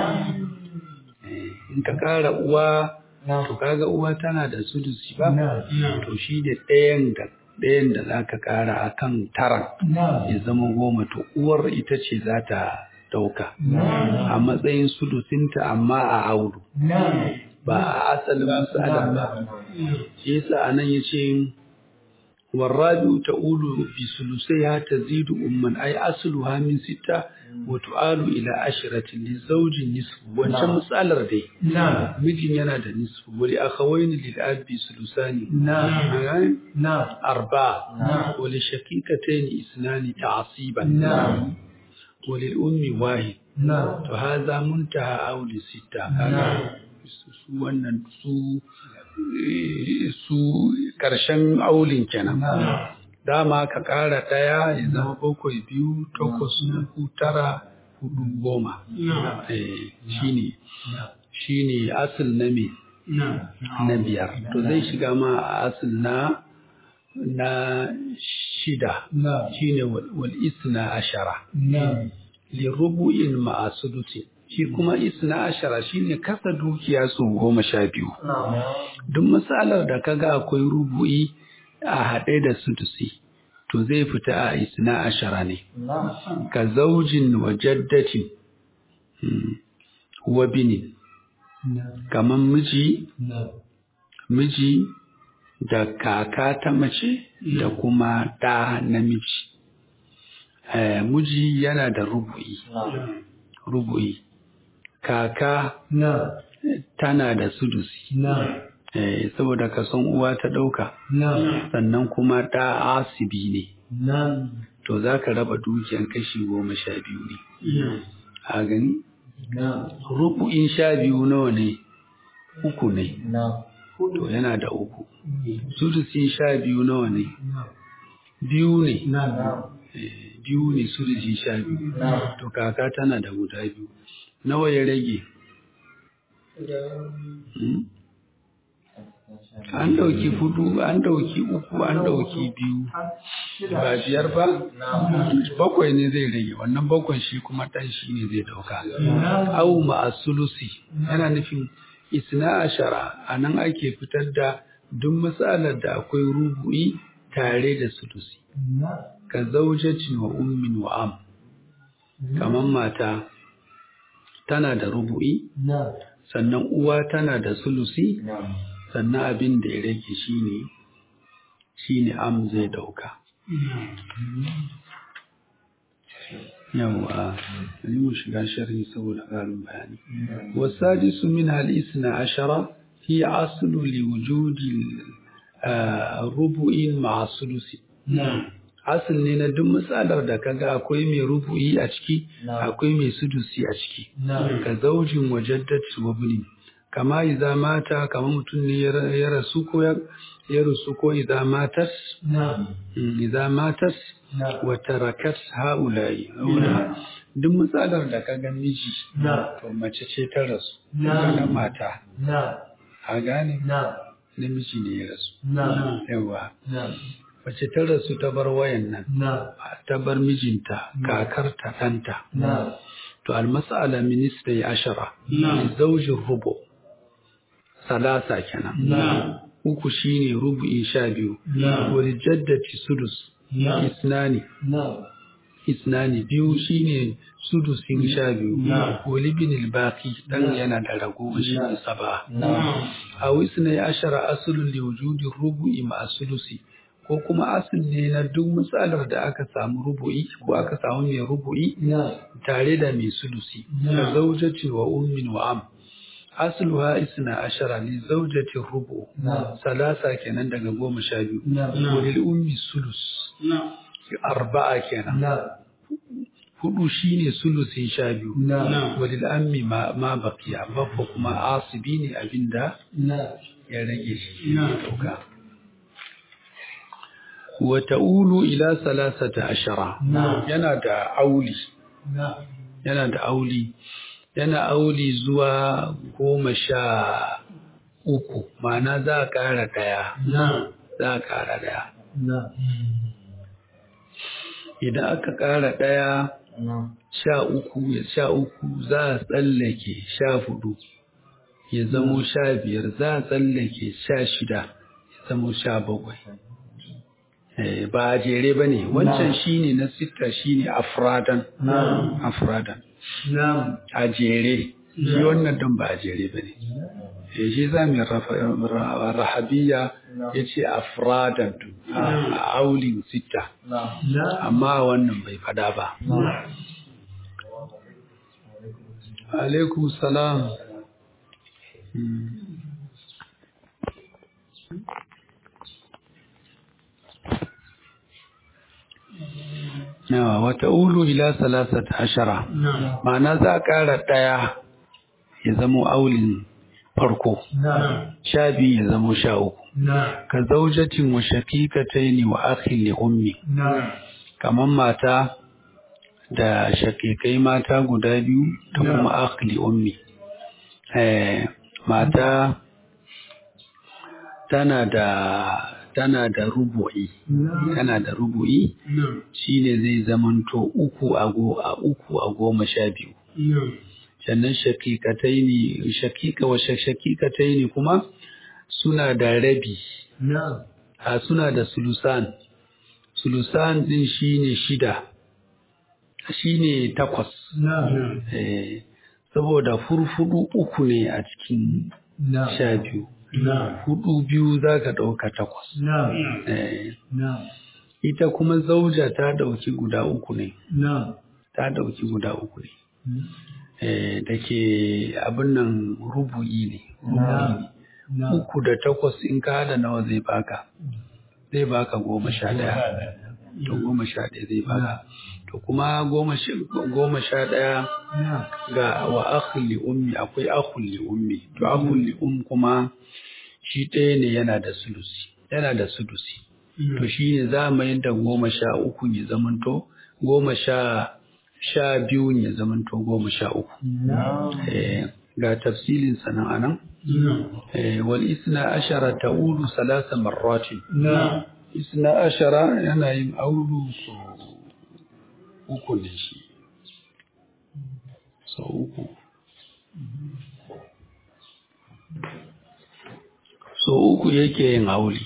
in ka kara uwa to kaga uwa tana da sulusi ba to shi ne ɗayan da ɗayan da za ka ƙara a kan tara ya zama goma to uwar ita ce za ta ɗauka a matsayin sulusinta amma a auru ba a asalin misalin ba shi yasa a nan ya ce warrabi ta'ulu bi sulusaiha tazidu umman ay asluha min sitta wa tu'alu ila ashratin li zawjin nisfu wancan misalar dai mijin yana da nisfu wa li akhawaini lil abi sulusani na arba wa li shaqiqatayn isnani ta'siban wa lil ummi wahid to hadha muntaha aw li sitta su wannan su su ƙarshen aulin kenan. Dama ka ƙara ɗaya ya zama bakwai biyu takwas uku tara hudu goma. Shi ne shi ne asil na me na biyar. To zai shiga ma a asil na na shida shi ne wal isna ashara. Li rubu'in ma'a sudusin. shi kuma isna ashara shine kasa dukiya su goma sha biyu duk misalar da kaga akwai rubu'i a haɗe da sudusi to zai fita a isna ashara ne ka zaujin wa jaddatin wa binin kaman miji miji da kaka ta mace da kuma ɗa namiji miji yana da rubu'i rubu'i kaka tana da sudusi eh, saboda kason uwa ta ɗauka sannan kuma ɗa asibi ne to za ka raba dukiyan kashi goma sha biyu ne a gani rubu'in sha biyu nawa ne uku ne to yana da uku sudusin sha biyu nawa ne biyu ne biyu ne sudusin sha biyu to kaka tana da guda biyu nawa ya rage an ɗauki fudu an ɗauki uku an ɗauki biyu ba biyar ba bakwai ne zai rage wannan bakwai shi kuma ɗan shi ne zai ɗauka au ma'asulusi yana nufin isna ashara a nan ake fitar da duk matsalar da akwai rubu'i tare da sulusi ka zaujacin wa ummin wa am kamar mata tana da rubu'i sannan uwa tana da sulusi sannan abin da ya rage shine shine am zai dauka yawa bari mu shiga sharhi saboda ƙarin bayani wasadisu min al-isna ashara hi aslu li wujudi rubu'in ma'a sulusi asal ne na duk matsalar da kaga akwai mai rubu'i a ciki akwai mai sudusi a ciki ka zaujin wajaddati wa buni kama idza mata kama mutum ne ya rasu ko ya rasu ko idza matas idza matas wa tarakat haula'i duk matsalar da kaga miji to mace ce ta rasu kaga mata a gane namiji ne ya rasu yawa mace ta rasu ta bar wayan nan ta bar mijinta kakarta ɗanta to almas'ala minista ya ashara zaujin rubo salasa kenan uku shine rubu'in sha biyu wani jaddati sudus isnani isnani biyu shine sudusin sha biyu wali bin baki dan yana da rago shi ne saba a wisnai ashara asulun li wujudi rubu'i ma sulusi ko kuma asul ne na duk matsalar da aka samu rubu'i ko aka samu mai rubu'i tare da mai sulusi da zaujati wa ummin wa am asluha isna ashara li zaujati rubu salasa kenan daga goma sha biyu walil ummi sulus arba'a kenan hudu shine sulusin sha biyu walil ammi ma baqiya babba kuma asibi ne abinda ya rage shi ya dauka wa ta'ulu ila salasata ashara yana da auli yana da auli yana auli zuwa goma sha uku ma'ana za a ƙara ɗaya za a ƙara ɗaya idan aka ƙara ɗaya sha uku ya sha uku za a tsallake sha hudu ya zamo sha biyar za a tsallake sha shida ya zamo sha bakwai ba a jere ba ne wancan shine na sita shine afradan afradan a jere shi wannan don ba a jere ba ne shi za mu rahabiya ya ce afradan a aulin sita amma wannan bai fada ba alaikum salam Yawa wata ulu ila salasata ashara. Ma'ana za a ƙara ɗaya ya zamo aulin farko. Sha biyu ya zamo sha uku. Ka zaujatin wa shaqiqataini wa akhin li ummi. Kaman mata da shaqiqai mata guda biyu da kuma akh li ummi. Eh mata tana da tana da rubu'i tana da rubu'i shine zai zamanto uku a go a uku a goma sha biyu sannan shakikataini shakika wa shakikataini kuma suna da rabi a suna da sulusan sulusan din shine shida shine takwas eh saboda furfudu uku ne a cikin sha biyu hudu biyu za ka ɗauka takwas. Ita kuma zauja ta ɗauki guda uku ne. Ta ɗauki guda uku ne. Da ke abin nan rubu'i ne. Uku da takwas in ka hada nawa zai baka. Zai baka goma sha ɗaya. To goma sha ɗaya zai baka. To kuma goma sha ɗaya ga wa akhli ummi akwai akhli ummi. To akhli um kuma shi ɗaya ne yana da sulusi yana da sulusi to shi ne za mu yadda goma sha uku ya zamanto goma sha sha biyu ya zamanto goma sha uku ga tafsilin sanan anan wal isna ashara ta'udu salasa marratin isna ashara yana yin aulu so uku ne shi so uku so uku yake yin auli.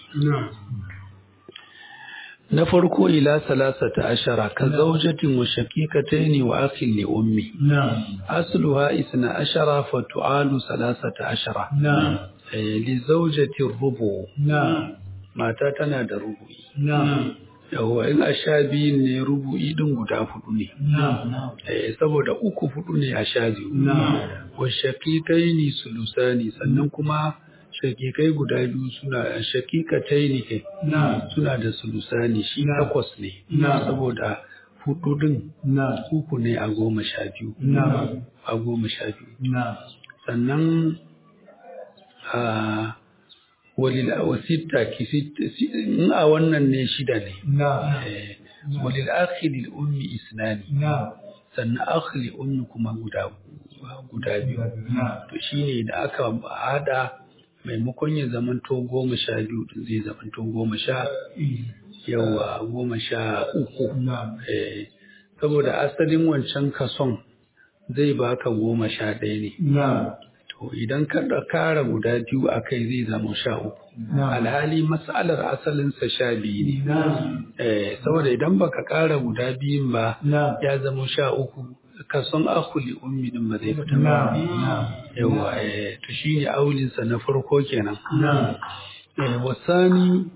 Na farko ila salasata ashara ka zaujatin wa shaqiqataini wa akhin li ummi. Asluha isna ashara fa tu'alu salasata ashara. Li zawjati rubu. Mata tana da rubu'i. yawa in a sha biyun ne rubu'i din guda hudu ne na'am eh saboda uku hudu ne a sha biyu na'am wa shaqiqaini sulusani sannan kuma shaqiqai guda biyu suna shaqiqataini kai na'am suna da sulusani shi Na. takwas ne Na. saboda hudu din na'am uku ne a goma sha biyu na'am a goma sha biyu na'am sannan a walil wasitta ki sit- si- in a wannan ne shida ne na'am Eh, walil akhi lil ummi isnani na'am sannan akhi lil ummi kuma guda guda biyu na'am to shine da aka hada maimakon ya zamanto goma sha biyu din zai zamanto goma sha yawa goma sha uku na'am Eh, saboda asalin wancan kason zai baka goma sha ɗaya ne na'am to idan ka da kara guda biyu a kai zai zama sha uku na'am alhali matsalar asalinsa sha biyu ne na'am Eh, saboda idan baka kara guda biyun ba na'am ya zama sha uku kason akuli ummi din ba zai fita na'am ba na'am yawa eh, to shine aulinsa na farko kenan na'am Eh, wasani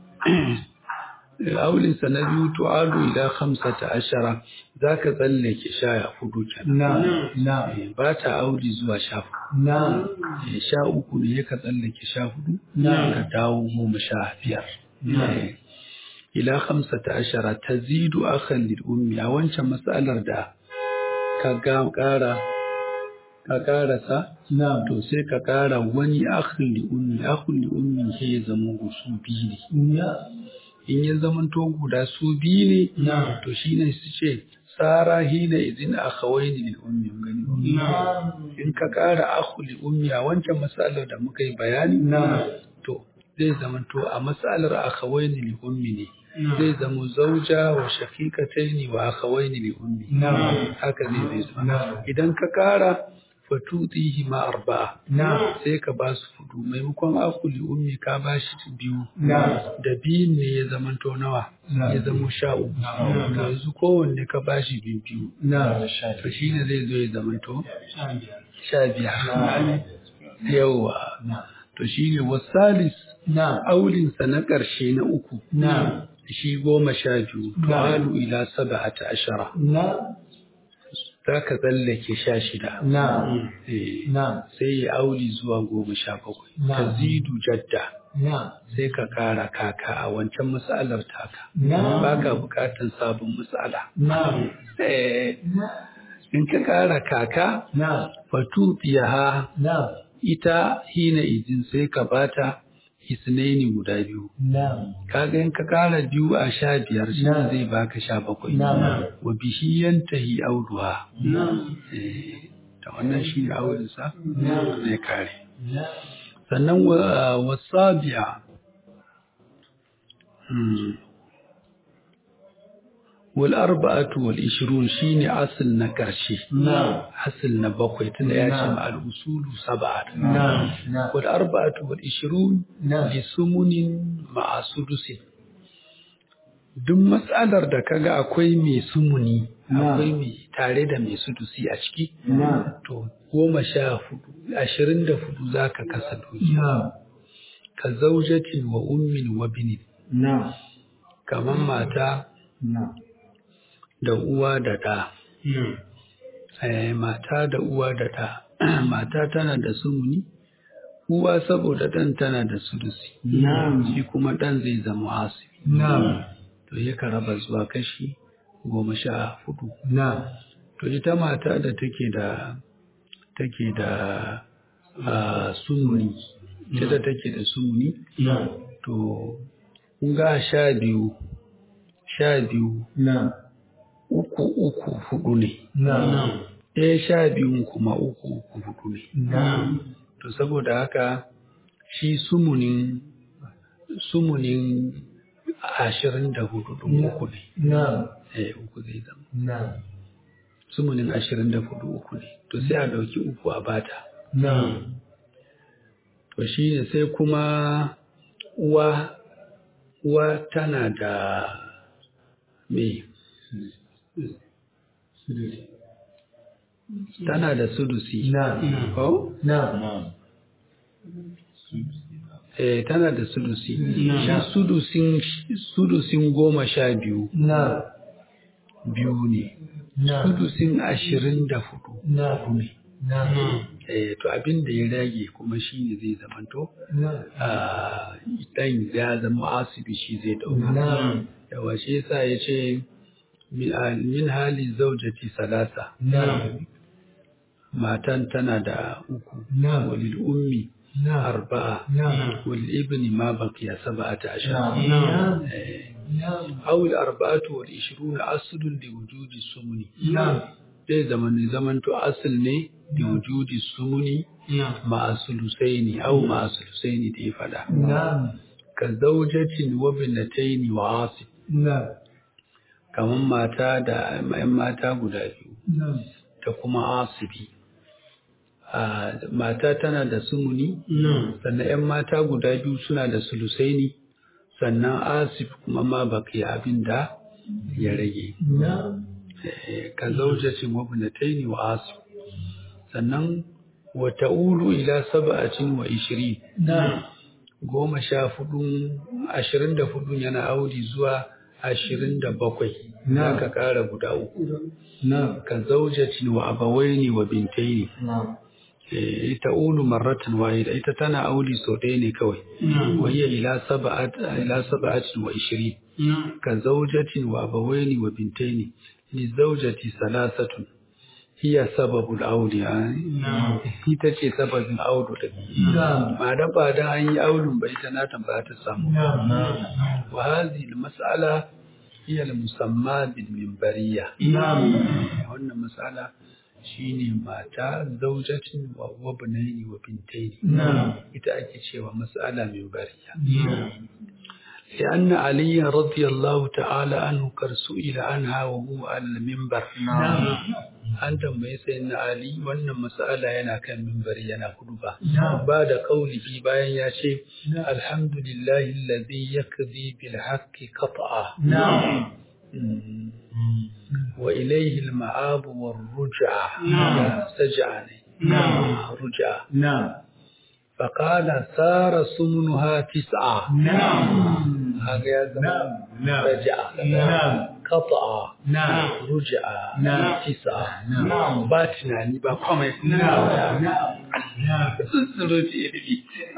aulinsa na biyu tu'adu ila khamsata ashara zaka tsallake sha hudu kenan na'am na'am Eh, ba ta auli zuwa sha hudu na'am Eh, sha uku ne ya ka tsallake sha hudu Na'am. ka dawo goma sha biyar Na'am. Eh, ila khamsata ashara tazidu akhan lil ummi a wancan matsalar da ka ga kara ka karasa na'am to sai ka kara wani akhan li ummi akhan li ummi sai ya zama su biyu ne na'am in ya zama to guda su biyu ne na'am to shine su ce sara hina idin akhawaini lil ummi gani na'am in ka kara akhu li ummi a wancan matsalar da muka yi bayani na'am to zai zama to a matsalar akhawaini li ummi ne zai zama zauja wa shaqiqataini wa akhawaini li ummi na'am haka zai zai zama na'am idan ka kara fatutihi ma arba'a na'am sai ka ba su fudu maimakon akhu li ummi ka ba shi biyu na'am da biyun ne ya zama to nawa Na'am. ya zama sha uku Na'am. to yanzu kowanne ka ba shi biyu biyu na'am to shine zai zo ya zama to na'am sha biyar yawa to shine wasalis na'am aulinsa na ƙarshe na uku na'am shi goma sha biyu tu'alu ila saba'ata ashara na'am za ka tsallake sha shida na'am Eh, na'am sai ya auli zuwa goma sha bakwai Na'am. tazidu jadda na'am sai ka kara kaka a wancan matsalar taka na'am ba ka bukatan sabon matsala na'am Eh, in ka kara kaka na'am fatu ha na'am ita hina izin sai ka bata isnaini guda biyu na'am kaga in ka kara biyu a sha biyar shi Na'am. zai baka sha bakwai Na'am. wa bihi yantahi auduha na'am Eh, da wannan shi ne aurinsa Na'am. zai kare na'am sannan wa- wasabi'a Hmm. wal arba'atu wal ishrun shine asl na karshe na'am asl na bakwai tunda ya ce Na'am. ma al usulu sab'a na'am na'am wal arba'atu wal ishrun na'am li sumunin ma'a sudusin duk matsalar da kaga akwai mai sumuni Na'am. akwai mai tare da mai sudusi a ciki na'am to goma sha hudu ashirin da hudu za ka kasa dukiya na'am ka zaujatin wa ummin wa binin na'am kamar mata na'am da uwa da ɗa na'am Eh, mata da uwa da ɗa mata tana da sumuni uwa saboda ɗan tana da sudusi Na'am. shi kuma ɗan zai zama asibi na'am to ya raba zuwa kashi goma sha hudu na'am to ita mata da take da take da ah, sumuni ita da take da sumuni na'am to kun ga sha biyu sha biyu na'am uku uku hudu ne na'am ɗaya sha biyun kuma uku uku hudu ne na'am to saboda haka shi sumunin sumunin ashirin da hudu ɗin uku ne na'am eh uku zai zama na'am sumunin ashirin da hudu uku ne to sai a ɗauki uku a bata na'am to shi ne sai kuma uwa uwa tana da me tana da sudusi na'am ko na'am eh tana da sudusi shi sudusin sudusin goma sha biyu na biyu ne na sudusin ashirin da hudu na hudu ne na eh to abin da ya rage kuma shi ne zai zamanto na ah, dan ya zama asibi shi zai dauka na yawa shi yasa ya ce min ah, min hali zaujati salasa na matan tana da uku na walil ummi na arba'a na wal ibni ma baqiya sab'ata ashara na eh na أو الأربعة والعشرون أصل لوجود السمن na zai zama ne zamanto asal ne da wujudi sumuni na ma'a sulusaini au ma'a sulusaini da ya fada na ka zaujatin wa binataini wa asib na kaman mata da yan mata guda biyu na da kuma asibi a mata tana da sumuni na sannan yan mata guda biyu suna da sulusaini sannan asib kuma ma baki abin da ya rage na Eh, ka zaujatin wa binataini wa asib sannan wa ta'ulu ila sab'atin wa ishirin na goma sha hudu ashirin da hudu yana audi zuwa ashirin da bakwai Na. na ka kara guda uku na ka zaujatin wa abawaini wa bintaini na Eh, ita ulu marratan wahida ita tana audi sau ɗaya ne kawai na وهي إلى سبعة إلى سبعة وعشرين na كزوجة وأبوين وبنتين للزوجة ثلاثة هي سبب الأول يعني na ita ce sababin audu da na ba da ba da an yi audun bai ta nata ba ta samu na na wa hadhihi al-mas'ala hiya al-musamma bil minbariyya Na'am. wannan mas'ala shine mata zaujatin wa wabnaini wa bintaini Na'am. ita ake cewa mas'ala minbariyya Na'am. لأن علي رضي الله تعالى عنه قد سئل عنها وهو على المنبر an tambayi sai na Ali wannan mas'ala yana kan mimbari yana kuduba Na'am. ba da kaulihi bayan ya ce alhamdulillahi allazi yakzi bil haqqi qat'a Na'am. Mm. wa ilayhi al ma'ab war ruj'a Na'am. saj'a ne Na'am. ruj'a Na'am. فقال سار سمنها تسعة Na'am. هذا يا زلمة Na'am. Na'am. رجع Na'am. قطع Na'am. رجع نعم. تسعة نعم. ba tunani ba komai Na'am. Na'am. tsuntsuro ce ilimi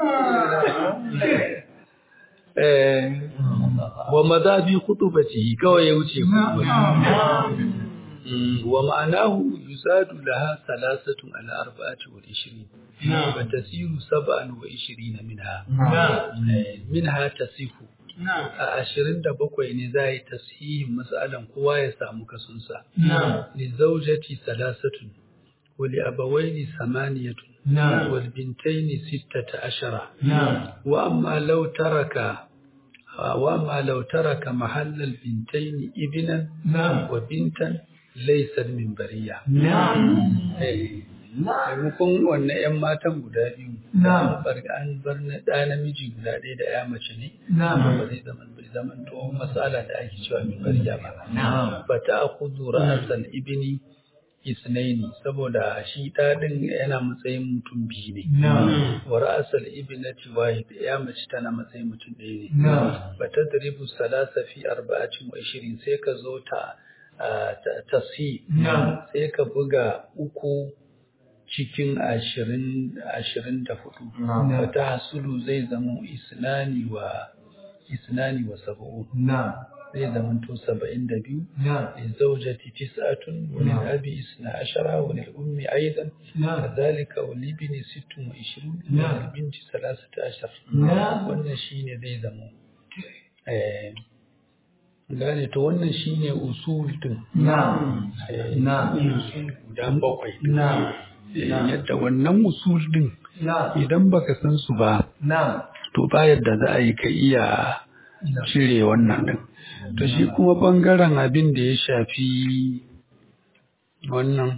Eh, wa mazabi khutubati kawai ya wuce khutubati Mm, wa ma'anahu yuzadu laha salasatun ala arba'ati wal ishirin نعم. wa tasiru sab'an wa ishirina minha نعم. Eh, minha tasihu نعم. a ashirin da bakwai ne za a yi tasihin mas'alan kowa ya samu kasunsa نعم. لزوجتي ثلاثة ولأبوين ثمانية نعم. والبنتين ستة عشر نعم. وأما لو ترك وأما لو ترك محل البنتين ابنا نعم. وبنتا ليست من برية نعم. Eh, maimakon wannan 'yan matan guda biyu Na'am. an bar- an bar na ɗa namiji guda ɗaya da 'ya mace ne Na'am. ba zai zama bai zama to matsala da ake cewa min bariya ba نعم. fata a kudu ra'asal ibini isnaini saboda shi ɗaɗin yana matsayin mutum biyu ne نعم. wa ra'asal ibnati wahid ya mace tana matsayin mutum ɗaya ne نعم. fata dribu salasa fi arba'atin wa ishirin sai ka zo ta a, ta- tasi نعم. sai ka buga uku cikin ashirin ashirin da hudu نعم. fata hasulu zai zama isnani wa isnani wa sab'un نعم. zai zama to saba'in da biyu نعم. للزوجة تسعة وللأب اثنا عشر وللأم أيضا نعم. كذلك وللابن ست وعشرون نعم. وللبنت ثلاثة عشر نعم. wannan shine zai zamo eh gane to wannan shine usul din نعم. eh, نعم. usul guda bakwai نعم. Eh, yadda wannan usul din نعم. idan baka san su ba نعم. to ba yadda za a yi ka iya cire wannan din to shi kuma bangaren abin da ya shafi wannan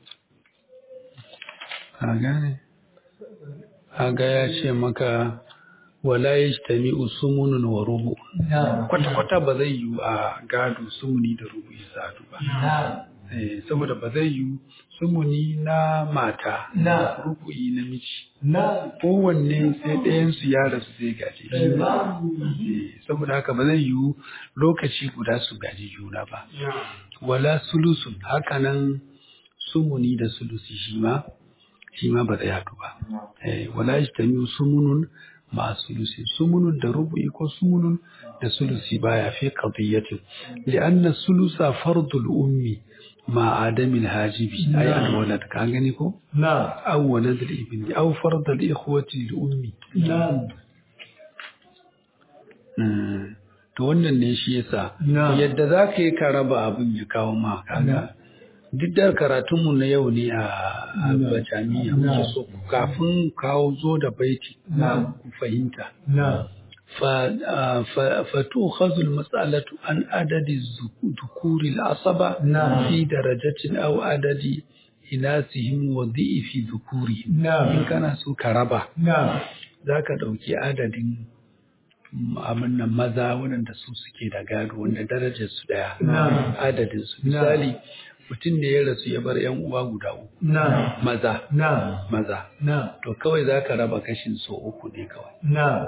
a gane haga ya ce maka wala yajtami usumunun wa rubu نعم. kwata-kwata ba zai yi a gado sumuni da rubu ya sadu ba نعم. Eh, saboda ba zai yi sumuni na mata Na. rubu'i namiji na kowanne sai ɗayansu ya rasu zai gaji Eh, saboda haka ba zai yiwu lokaci guda su gaji juna ba wala sulusun hakanan sumuni da sulusi shi ma shi ma ba zai haɗu ba eh, wala yajtamiu sumunun ma sulusi sumunun da rubu'i ko sumunun da sulusi baya fi qadiyatin li'anna sulusa fardul ummi ma adamin hajibi ay alwalad ka gani ko na aw walad al-ibni aw fard al-ikhwati al-ummi na Mm. to wannan ne shi yasa Na. yadda za ka yi ka raba abin ya kawo ma kaga duk da karatunmu na yau ne a a Na. bajamiya Na. muke so kafin kawo zo da baiti Na. ku fahimta na fa a, fa fatukhadhu al-mas'alatu an adadi zu- dhukuri al-asaba Na. fi darajatin aw adadi inasihim wa dhi'fi dhukurihim Na. in kana so ka raba na za ka ɗauki adadin mm, abin nan maza waɗanda su suke da gado wanda darajar su ɗaya Na. adadin su Na. misali mutum da ya rasu ya bar yan uwa guda uku na maza na maza na to kawai za ka raba kashin so uku ne kawai na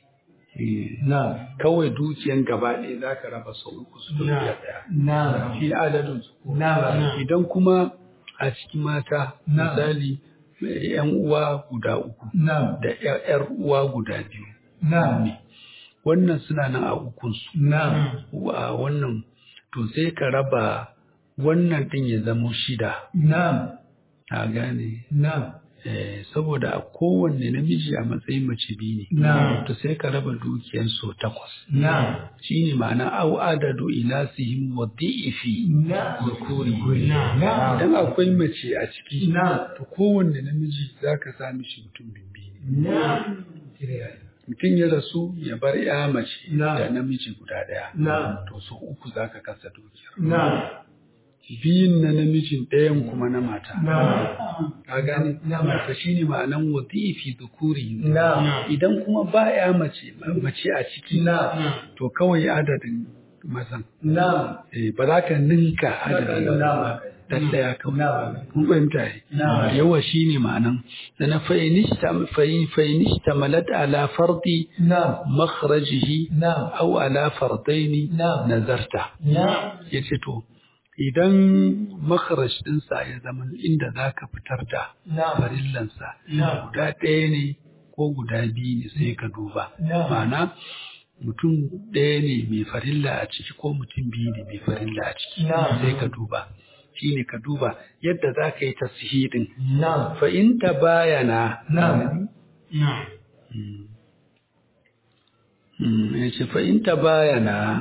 Eh, na kawai dukiyan gaba ɗaya za ka raba so uku su Na. dukiya ɗaya na shi adadin su na idan kuma a cikin mata Na. misali eh, yan uwa guda uku na da yar uwa guda biyu na wannan suna nan a ukunsu na a wannan to sai ka raba wannan din ya zamo shida na a gane na eh, saboda a kowanne namiji a matsayin mace biyu ne Na. to sai ka raba dukiyar so takwas na shine ma'ana au adadu ilasihim wa dhi'fi na zukuri na idan akwai mace a ciki na to kowanne namiji zaka sa mishi mutum bibbi ne na mutum ya rasu ya bar ya mace Na. da namiji guda daya Na. to so uku zaka kasa dukiyar na biyun na namijin ɗayan kuma na mata na ka gane Na. mata shine ma'anan wadifi dhukuri na idan kuma ba ya mace mace a ciki na to kawai adadin mazan na eh, ba za ka ninka adadin Na. ba dan daya kawai Na. kun fahimta yi Na. yawa shine ma'anan sana fa'inishta malat ala fardi na makhrajihi na aw ala fardaini Na. nazarta na yace to idan makharaj ɗinsa ya zama inda za ka fitar da na farillansa Na. guda ɗaya ne ko guda biyu ne sai ka duba Na. ma'ana mutum ɗaya ne mai farilla a ciki ko mutum biyu ne mai farilla a ciki Na. sai ka duba shine ka duba yadda za ka yi tasihidin na fa in ta bayana na ya ce fa in ta bayana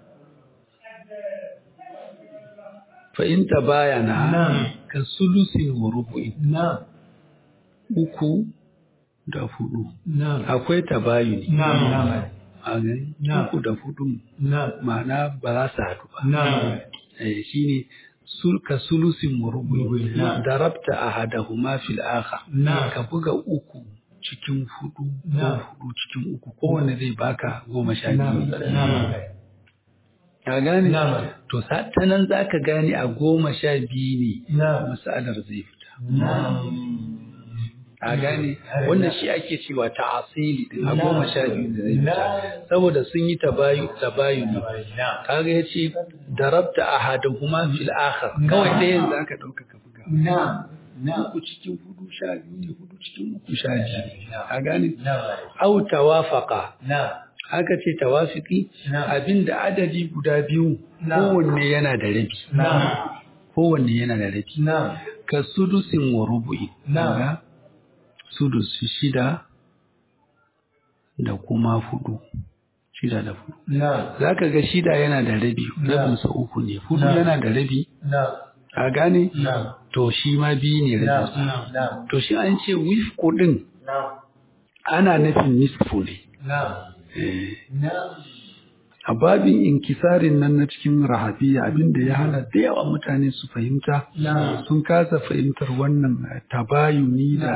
fa in ta bayana Na. ka sulusin wa rubu'in na uku da hudu na akwai tabayuni na na a gani Na. uku da hudu na ma'ana ba za su haɗu ba na eh, shine sul ka sulusin wa rubu'in Na. darabta ahadahuma fil akhar Na. ka buga uku cikin hudu ko Na. hudu cikin uku kowanne zai baka goma sha na biyu na ka gane Na. to sa- ta nan za ka gane a goma sha biyu ne na masalar zai fita na a gane wannan shi ake cewa ta asili din a Na. goma sha biyu da zai Na. fita saboda sun yi tabayu tabayuni na kaga ya ce darabta ahaduhuma fil akhar kawai ɗayan za ka ɗauka ka buga na na uku cikin hudu sha biyu ne hudu cikin uku sha biyu a gane na au tawafaqa na aka ce tawafiki Na. abinda adadi guda biyu Na. kowanne yana da rabi na kowanne yana da rabi na ka sudusin wa rubu'i Na. kaga sudus shida da kuma hudu shida da hudu na zaka ga shida yana da rabi Na. rabinsa uku ne hudu Na. yana da rabi na a gane na to shi ma biyu ne na rabinsa na to shi an ce wifku din na ana nufin nisfu ne na Eh, na a babin inkisarin nan na cikin rahabiya abinda ya hana da yawa mutane su fahimta Na. sun kasa fahimtar wannan eh, tabayuni da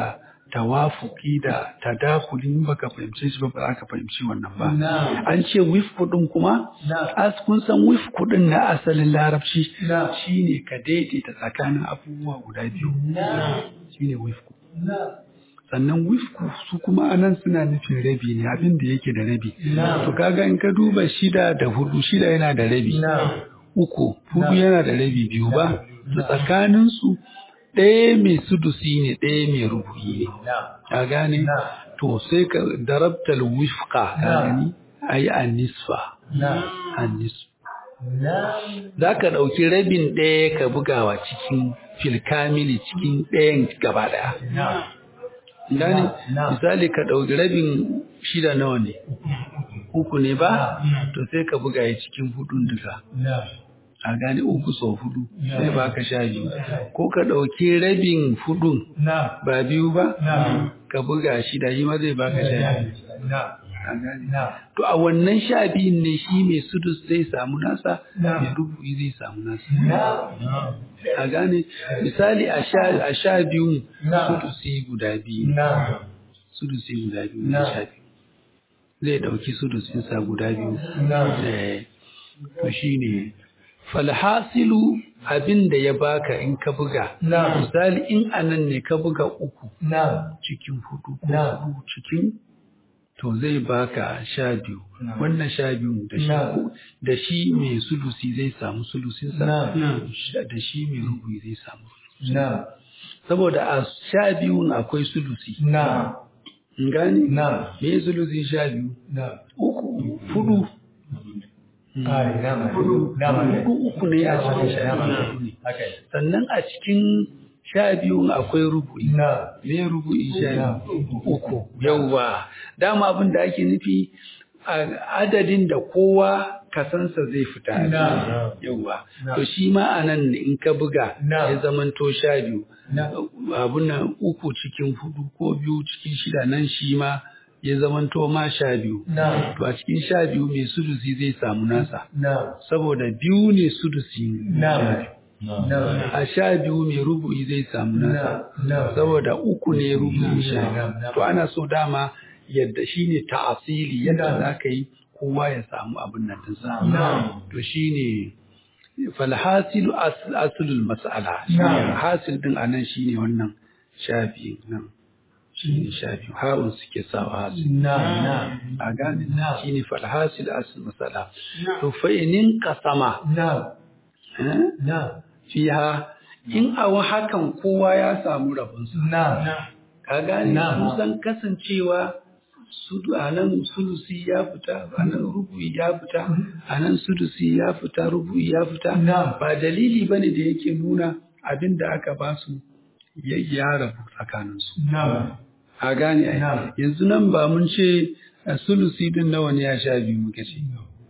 tawafuki da tadakulin baka fahimce shi ba ba za ka fahimci wannan ba Na'am. an ce wifku din kuma Na'am. as kun san wifku din na asalin larabci Na'am. shine ka daidaita tsakanin abubuwa guda biyu Na'am. shine wifku Na'am. sannan wifku su kuma anan suna nufin rabi ne abin da yake da rabi Na'am. to kaga in ka duba shida da hudu shida yana da rabi Na'am. uku hudu Na'am. yana da rabi biyu ba to tsakanin su ɗaya mai sudusi ne ɗaya mai rubu'i ne Na'am. ka gane Na'am. to sai ka darabtal wifqa ka Na'am. gani ai an-nisfa Na'am. an-nisf Na'am. za ka ɗauki rabin ɗaya ka bugawa cikin filkamili cikin ɗayan gaba ɗaya Na'am. gane Na'am. misali ka ɗauki rabin shida nawa ne uku ne ba Na'am. to sai ka buga ya cikin hudun duka Na'am. a gane uku sau hudu Na'am. sai ba ka sha biyu ko ka ɗauki rabin hudun Na'am. ba biyu ba Na'am. ka buga shida shi ma zai baka sha biyu Na'am. a gane Na'am. to a wannan sha biyun ne shi mai sudus zai samu nasa Na'am. mai rubu'i zai samu nasa Na'am. a gane misali a sha a sha biyun Na'am. sudusi guda biyu Na'am. sudusi guda biyu Na'am. na sha biyu zai ɗauki sudusinsa guda biyu Na'am. Eh, to shine falhasilu abin da ya baka in ka buga Na'am. misali in anan ne ka buga uku Na'am. cikin hudu ko Na'am. hudu cikin to zai baka sha biyu Na'am. wannan sha biyu da shi Na'am. da shi mai sulusi zai samu sulusinsa Na'am. da shi mai rubu'i zai samu Na'am. saboda a sha biyun akwai sulusi Na'am. in gane Na'am. me sulusi sha biyu Na'am. uku fudu Ai, na'am. Na'am. Hudu uku ne a cikin sha biyu ne. Haka ne. sannan a cikin sha biyun akwai rubu'i Na'am. me rubu'i sha Na'am. biyu uku yauwa dama abin da ake nufi a adadin da kowa kasansa zai fita a Na'am. ciki. yauwa Na'am. to shi ma a nan in ka buga Na'am. ya zamanto sha biyu Na'am. abun nan uku cikin hudu ko biyu cikin shida nan shi ma ya zamanto ma sha biyu Na'am. to a cikin sha biyu mai sudusi zai samu nasa Na'am. saboda biyu ne sudusi Na'am. Na'am. a sha biyu mai rubu'i zai samu nasa Na'am. Na'am. saboda uku ne rubu'i sha Na'am. Na'am. to ana so dama yadda shine ta'asili yadda Na'am. za ka yi kowa ya samu abin nan dinsa Na'am. to shine falhasilu as- aslul mas'ala shine Na'am. hasil din anan shine wannan shafi nan shine shafi ha'un suke sawa hasil Na'am. Na'am. a gane Na'am. shine falhasil aslul mas'ala to fa inin qasama Na'am. eh, Na'am. fiha in a hakan kowa ya samu rabinsa Na'am. ka gane Na'am. kusan kasancewa su a nan sulusi ya fita a nan rubu'i ya fita a nan sulusi ya fita rubu'i ya fita Na'am. ba dalili bane da yake nuna abin da aka ba su ya ya rabu tsakaninsu Na'am. a gane ai Na'am. yanzu nan ba mun ce a sulusi din nawa ne ya sha biyu muka ce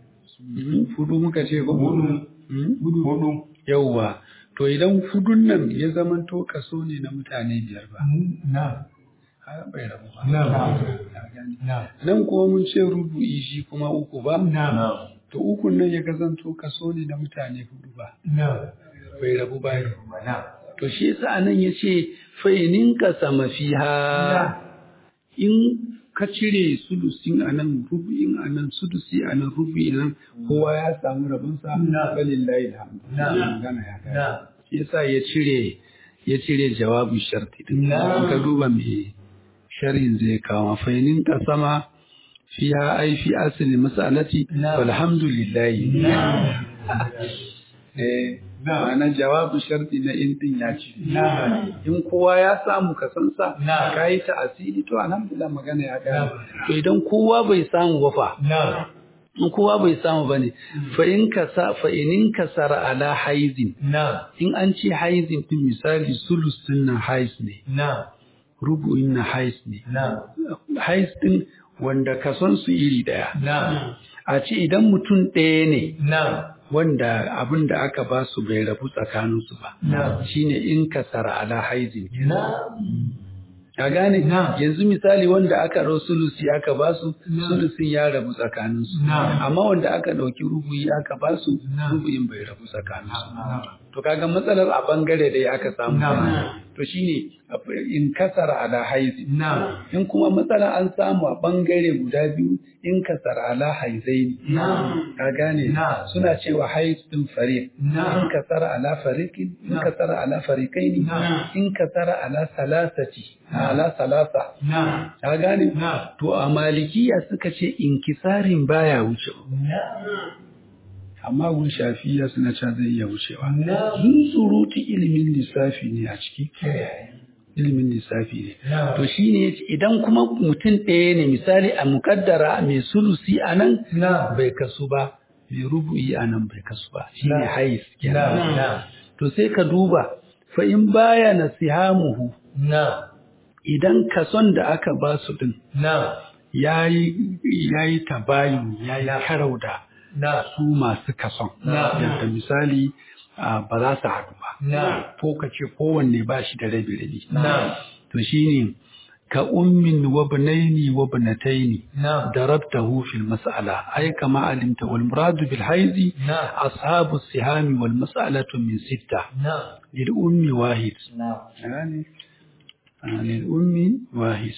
Mhm, fudu muka ce ko Hudu. Mhm. Hudu. yauwa to idan fudun nan ya zamanto kaso ne na mutane biyar ba Na'am. har bai rabu ba Na'am. Ka gane? Na'am. nan kuma mun ce rubu'i shi kuma uku ba Na'am. to ukun nan ya kazanto kaso ne na mutane hudu ba Na'am. bai rabu ba Na'am. to shi yasa anan yace fa inin ka sama fiha in ka cire sulusin anan rubu'in anan sudusi anan rubu'in nan kowa ya samu rabinsa Na. balillahi alhamdu Na. magana ya kai Na'am. shi yasa ya cire ya cire jawabin sharti din Na. in ka duba me sharhin zai kawo fainin ka sama fiha ai fi asli mas'alati Na. walhamdulillah Na'am. eh Na. ma'ana jawabin sharti na in din ya ci Na'am. in kowa ya samu kasansa Na. ka yi ta asiri to alhamdulillah magana ya Na. gane to idan kowa bai samu ba fa Na'am. in kowa bai samu bane fa in kasa fa in kasara ala haizin Na'am. in an ce haizin din misali sulus din na haiz ne Na'am. rubu'in na haiz ne Na'am. haiz din wanda kason su iri daya Na'am. a ce idan mutum ɗaya ne Na'am. wanda abin da aka ba su bai rabu tsakaninsu ba Na'am. shine in kasara ala haizin Na'am. ka gane Na'am. yanzu misali wanda aka rau sulusi aka ba su Na'am. sulusin ya rabu tsakaninsu Na'am. amma wanda aka ɗauki rubuyi aka ba su Na'am. rubuyin bai rabu tsakaninsu Na'am. to kaga matsalar a bangare da aka samu to shine in kasara ala haizi in kuma matsala an samu a bangare guda biyu in kasara ala haizaini ka gane suna cewa haiz din fariq in kasara ala fariqin in kasara ala fariqaini in kasara ala salasati ala salasa ka gane to a malikiya suka ce inkisarin baya wuce amma gun shafiya suna cewa zai iya wucewa sun surutu ilimin lissafi ne a ciki ilimin lissafi ne to shi ne idan kuma mutum ɗaya ne misali a mukaddara mai sulusi a nan bai kasu ba mai rubu'i a nan bai kasu ba shi ne hais kenan to sai ka duba fa in baya nasihamuhu idan kason da aka ba su din yayi yayi tabayun yayi karau da su masu kason yadda misali ba za su haɗu ba ko ka ce kowanne ba shi da rabi rabi to shine ka ummin wa banaini wa banataini darabtahu fil mas'ala ay kama alimta wal muradu bil haizi ashabu sihami wal mas'alatu min sitta lil ummi wahid yani lil ummi wahid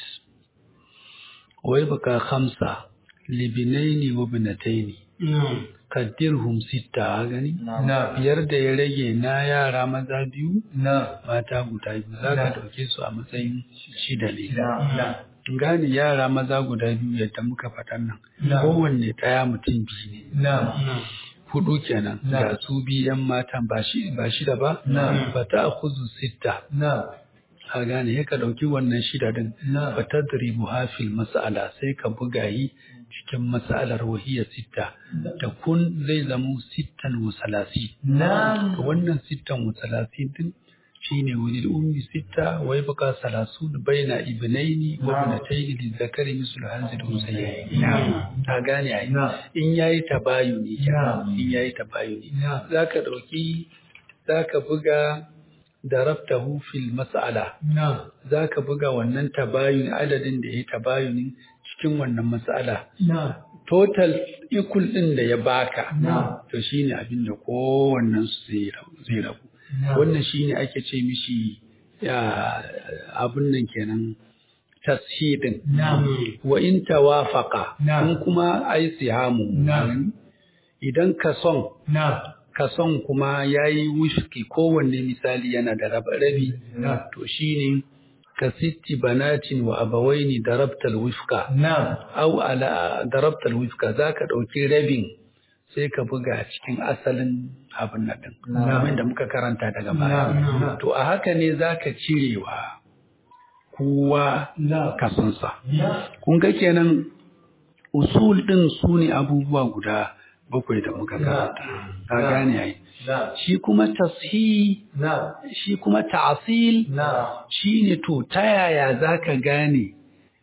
wa yabqa khamsa libinaini wa banataini kaddirhum sitta a gani biyar da ya rage na yara maza biyu mata guda biyu za ka ɗauke su a matsayin shida ne gane yara maza guda biyu yadda muka faɗan nan kowanne ɗaya mutum biyu ne hudu kenan ga su biyan matan ba shida ba ba ta kuzu sitta a gane ya ka ɗauki wannan shida din ba ta dribu hafil mas'ala sai ka buga yi cikin mas'alar wahiya sitta da kun zai zamo sittan wa salasi to wannan sittan wa salasi din shine wani ummi sitta wai baka salasu baina ibnaini wa ibnataini li zakari mislu hanzil usayyi ta gane ai in yayi tabayuni in yayi tabayuni zaka dauki zaka buga darabtahu fil mas'ala zaka buga wannan tabayuni adadin da yayi tabayunin cikin wannan mas'ala total equal din da ya baka to shine abin da kowannen su zai rabu wannan shine ake ce mishi abin nan kenan tashidin wa in tawafaqa in kuma ai sihamu idan ka son kason kuma ya yi wishki kowanne misali yana da rabi to shine ka sitti banatin wa abawaini darabtal wifka au ala darabtal wifka zaka dauki rabin sai ka buga cikin asalin abin nan din kamar da muka karanta daga baya to a haka ne zaka cirewa kowa kasonsa kun ga kenan usul din su ne abubuwa guda bakwai da muka karanta ka gane ai shi kuma tashi shi kuma ta'asil shine to ta yaya zaka gane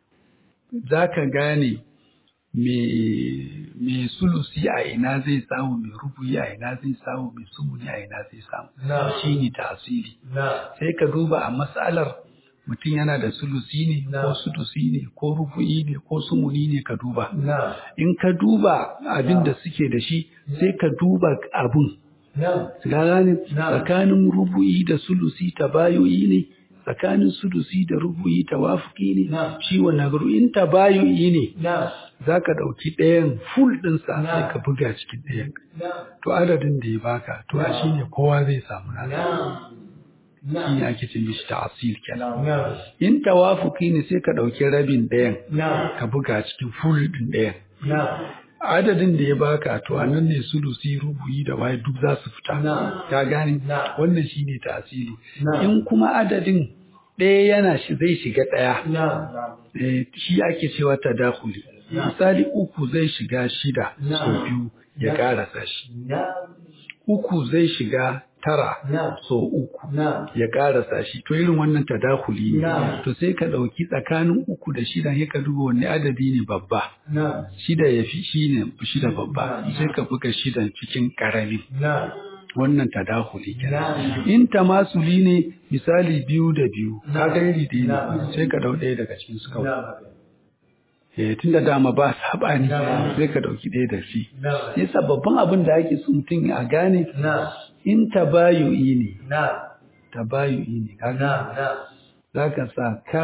zaka gane me me sulusi a ina zai samu me rubuyi a ina zai samu me sumuni a ina zai samu shine ta'asili sai ka duba a mas'alar mutum yana da sulusi ne ko sudusi ne ko rufu'i ne ko sumuni ne ka duba in ka duba abin da suke da shi sai ka duba abun gane tsakanin rufu'i da sulusi tabayoyi ne tsakanin sudusi da rufu'i tawafuki ne shi wannan in tabayoyi ne za ka ɗauki ɗayan full ɗinsa sai ka buga cikin ɗayan to adadin da ya baka to a shi ne kowa zai samu nasa shi ne ake ce mishi ta'asil kenan in tawafuki ne sai ka ɗauki rabin ɗayan ka buga cikin full ɗin ɗayan adadin da ya baka to a nan ne sulusi rubuyi da waye duk za su fita ka gane wannan shi ne ta'asili in kuma adadin ɗaya yana shi zai shiga ɗaya shi ake cewa tadakuli misali uku zai shiga shida sau biyu ya ƙarasa shi uku zai shiga tara so uku ya karasa shi to irin wannan tadakuli ne to sai ka ɗauki tsakanin uku da shida sai ka duba wanne adadi ne babba shida ya fi shi ne shida babba sai ka buga shidan cikin ƙarami wannan tadakuli kenan in tamasuli ne misali biyu da biyu ka ga iri da ne sai ka ɗau ɗaya daga cikin su kawai eh tunda dama ba sabani sai ka dauki ɗaya da shi na'am yasa babban abin da ake so mutum a gane na'am in tabayu'i ne na'am tabayu'i ne kaga na'am na'am zaka sa ka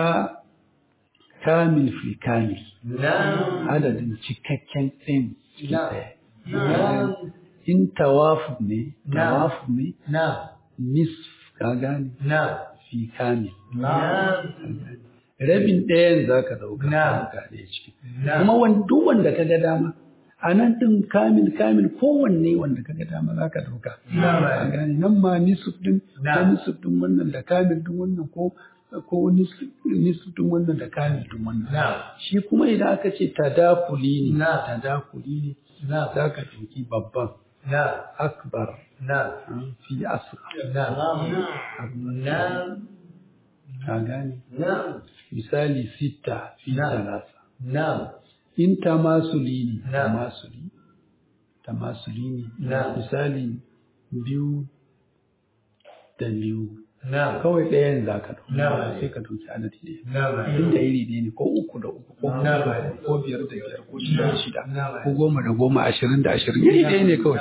kamil fi kamil na'am adadin cikakken ɗin ciki Na'am. ɗaya. na'am in tawafuf ne Na'am. tawafuf ne na'am nisf ka gane na'am fi kamil na'am rabin ɗayan za ka ɗauka Na'am. ka ɗaya ciki Na'am. kuma wan- duk wanda ka ga dama a nan ɗin kamil kamil kowanne wanda ka ga dama za ka ɗauka Na'am. ka gane nan ma nisuf ɗin ko Na'am. nisuf ɗin wannan da kamil ɗin wannan ko ko nisuf nisuf ɗin wannan da kamil ɗin wannan Na'am. shi kuma idan aka ce tadakuli ne Na'am. tadakuli ne Na'am. za ka ɗauki babban na'am akbar na'am ah, fi asghar na'am na'am ka gane na'am misali sita fi Na'am. talata na'am in tamasuli ne Na'am. tamasuli tamasuli ne Na'am. misali biyu da biyu na'am kawai ɗayan za ka Na'am. ɗauka sai ka ɗauki adadi ɗaya na'am inda iri ɗaya ne ko uku da uku ko huɗu da Na'am. huɗu, ko biyar da biyar ko shida da shida Na'am. ko goma da goma ashirin da ashirin iri ɗaya ne kawai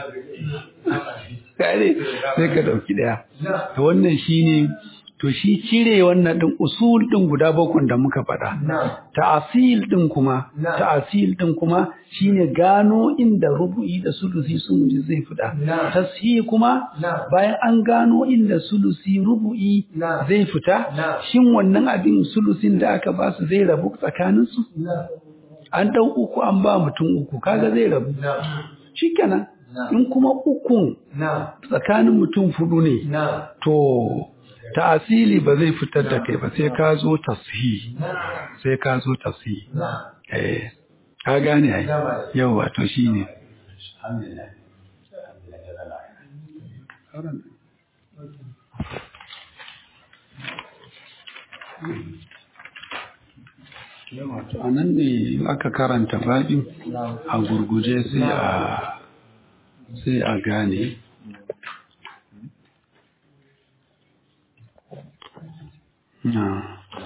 kare sai ka ɗauki ɗaya na'am to wannan shine to shi cire wannan ɗin usul ɗin guda bakwai da muka faɗa na'am ta'asil din kuma Na'am. ta'asil din kuma shine gano inda rubu'i da sulusi sun ji zai fita Na'am. tashihi kuma Na'am. bayan an gano inda sulusi rubu'i Na'am. zai fita Na'am. shin wannan abin sulusin da aka ba su zai rabu tsakanin su na'am an dau uku an ba mutum uku kaga zai rabu na'am shikenan Na'am. in kuma ukun na'am tsakanin mutum fudu ne na'am to ta'asili ba zai fitar da kai ba sai ka zo tashihi na'am sai ka zo tashihi na'am Eh, ka gane ai. Gaba. Yau wato shi ne. Wato a nan ne aka karanta baƙin a gurguje sai a sai a gane. Na.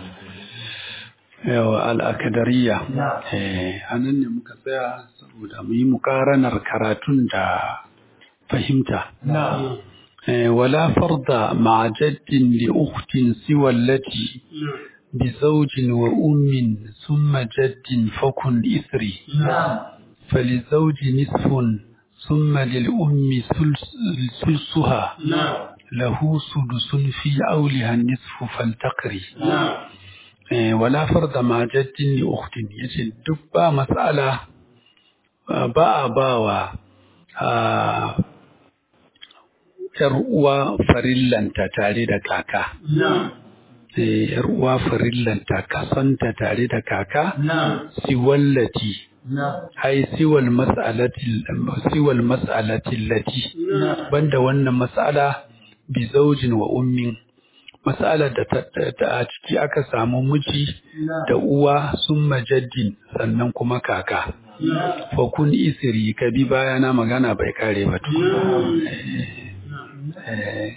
yawa al'akadariya Na'am. eh a nan ne muka tsaya saboda mu yi mukaranar karatun da fahimta na'am eh wala farda ma'a jaddin li ukhtin siwa allati bi zawjin wa ummin thumma jaddin fakun ithri na'am فللزوج نصف ثم للأم ثلث- ثلثها na'am له سدس في أولها النصف فالتقري na'am Eh, wala farda ma jaddin li ukhtin yace duk ba mas'ala ah, ba a bawa ah, yar uwa farillanta tare da kaka na'am eh, yar uwa farillanta kasanta tare da kaka na'am siwallati na'am ai siwal mas'alati siwal mas'alati allati na'am banda wannan mas'ala bi zaujin wa ummin mas'alar da ta da a ciki aka samu miji da uwa sun majaddin sannan kuma kaka na'am fa kun isiri ka bi bayana magana bai kare ba tu eh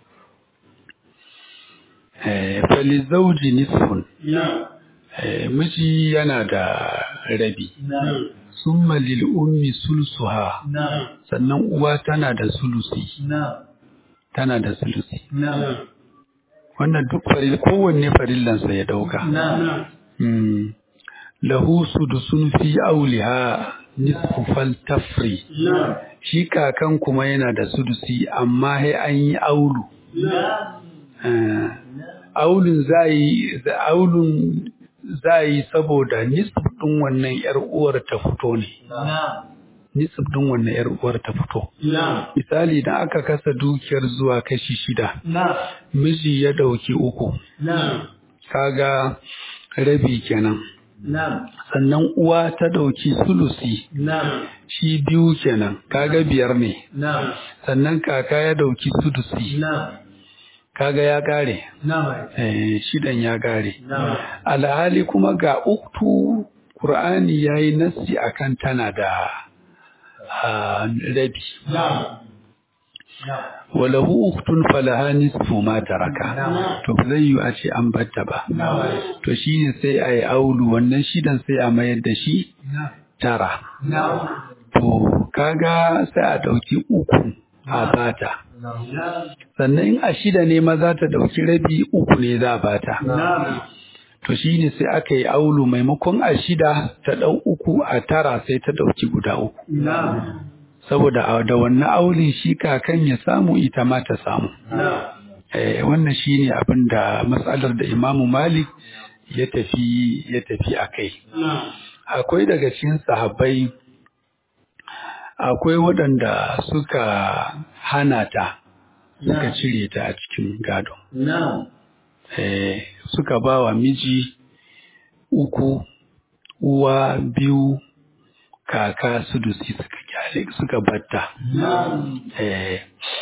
eh fali zauji nisfun na'am eh miji yana da rabi na'am summa lil ummi sulsuha na'am sannan uwa tana da sulusi na'am tana da sulusi na'am wannan duk faril kowanne farillansa ya dauka na'am Mm. lahu sudusun fi auliha nisfu fal tafri na'am shi kakan kuma yana da sudusi amma sai an yi aulu na'am Eh, aulun zai aulun zai saboda nisf din wannan yar uwar ta fito ne na'am nisf din wannan yar uwar ta fito na'am misali da aka kasa dukiyar zuwa kashi shida na'am miji ya dauki uku na'am kaga rabi kenan na'am sannan uwa ta ɗauki sulusi na'am shi biyu kenan kaga biyar ne na'am sannan kaka ya ɗauki sudusi na'am kaga ya ƙare na'am eh, shidan ya ƙare na'am alhali kuma ga uktu Qur'ani ya yi nassi akan tana da ah, rabi na'am walahu uktun falaha nisfu ma taraka to ba zai yi a ce an batta ba to shine sai a yi aulu wannan shidan sai a mayar da shi tara to kaga sai a ɗauki uku a bata sannan in a shida ne ma za ta ɗauki rabi uku ne za a bata to shine sai aka yi aulu maimakon a shida ta ɗau uku a tara sai ta ɗauki guda uku saboda da wannan aulin shi kakan ya samu ita ma ta samu eh wannan shine abin da matsalar da Imamu Malik ya tafi ya tafi akai akwai daga cikin sahabbai akwai waɗanda suka hana ta suka cire ta a cikin gado eh suka ba wa miji uku uwa biyu kaka sudusi suka kyale suka batta eh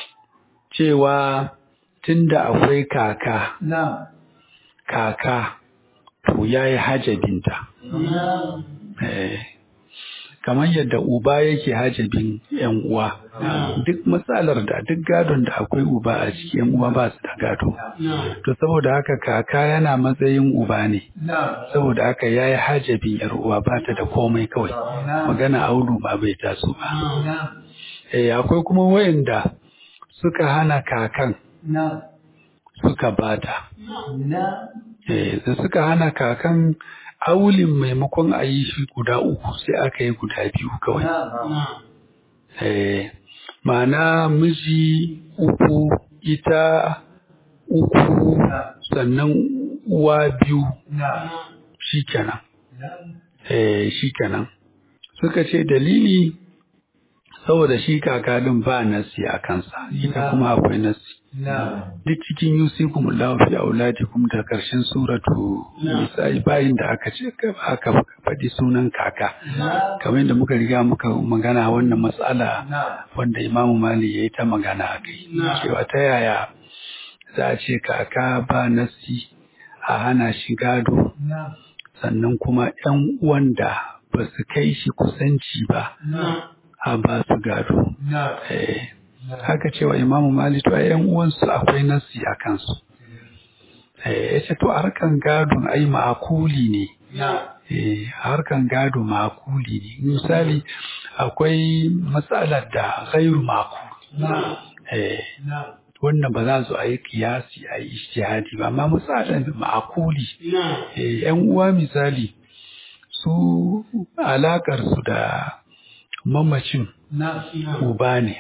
cewa tunda akwai kaka kaka to yayi hajabinta eh kamar yadda uba yake hajabin yan uwa duk matsalar da duk gadon da akwai uba a ciki yan uwa ba su da gado to saboda haka kaka yana matsayin uba ne saboda haka yayi hajabin yar uwa ba ta da komai kawai magana aulu ba bai taso ba eh akwai kuma wayanda suka hana kakan suka bata eh da suka hana kakan aulin maimakon a yi shi guda uku sai aka yi guda biyu kawai. Eh, ma'ana miji uku ita uku sannan uwa biyu shi kenan. Eh, shi kenan. Suka ce dalili saboda shi kakadin ba nasi a kansa, ita kuma akwai nasi. duk cikin yusikum Allahu fi auladikum da karshen suratu nisa'i bayin da aka ce aka faɗi sunan kaka kamar yadda muka riga muka magana wannan matsala wanda Imam Mali yayi ta magana a kai cewa ta yaya za a ce kaka ba nasi a hana shi gado sannan kuma ƴan uwan da ba su kai shi kusanci ba a ba su gado eh haka cewa imamu malik to yan uwansu akwai nasi a kansu eh yace to harkan gadon ai ma'akuli ne eh harkan gado ma'akuli ne misali akwai matsalar da ghairu ma'akul eh wannan ba za su a yi kiyasi a yi ijtihadi ba amma matsalar ma'akuli eh yan uwa misali su alakar su da mamacin uba ne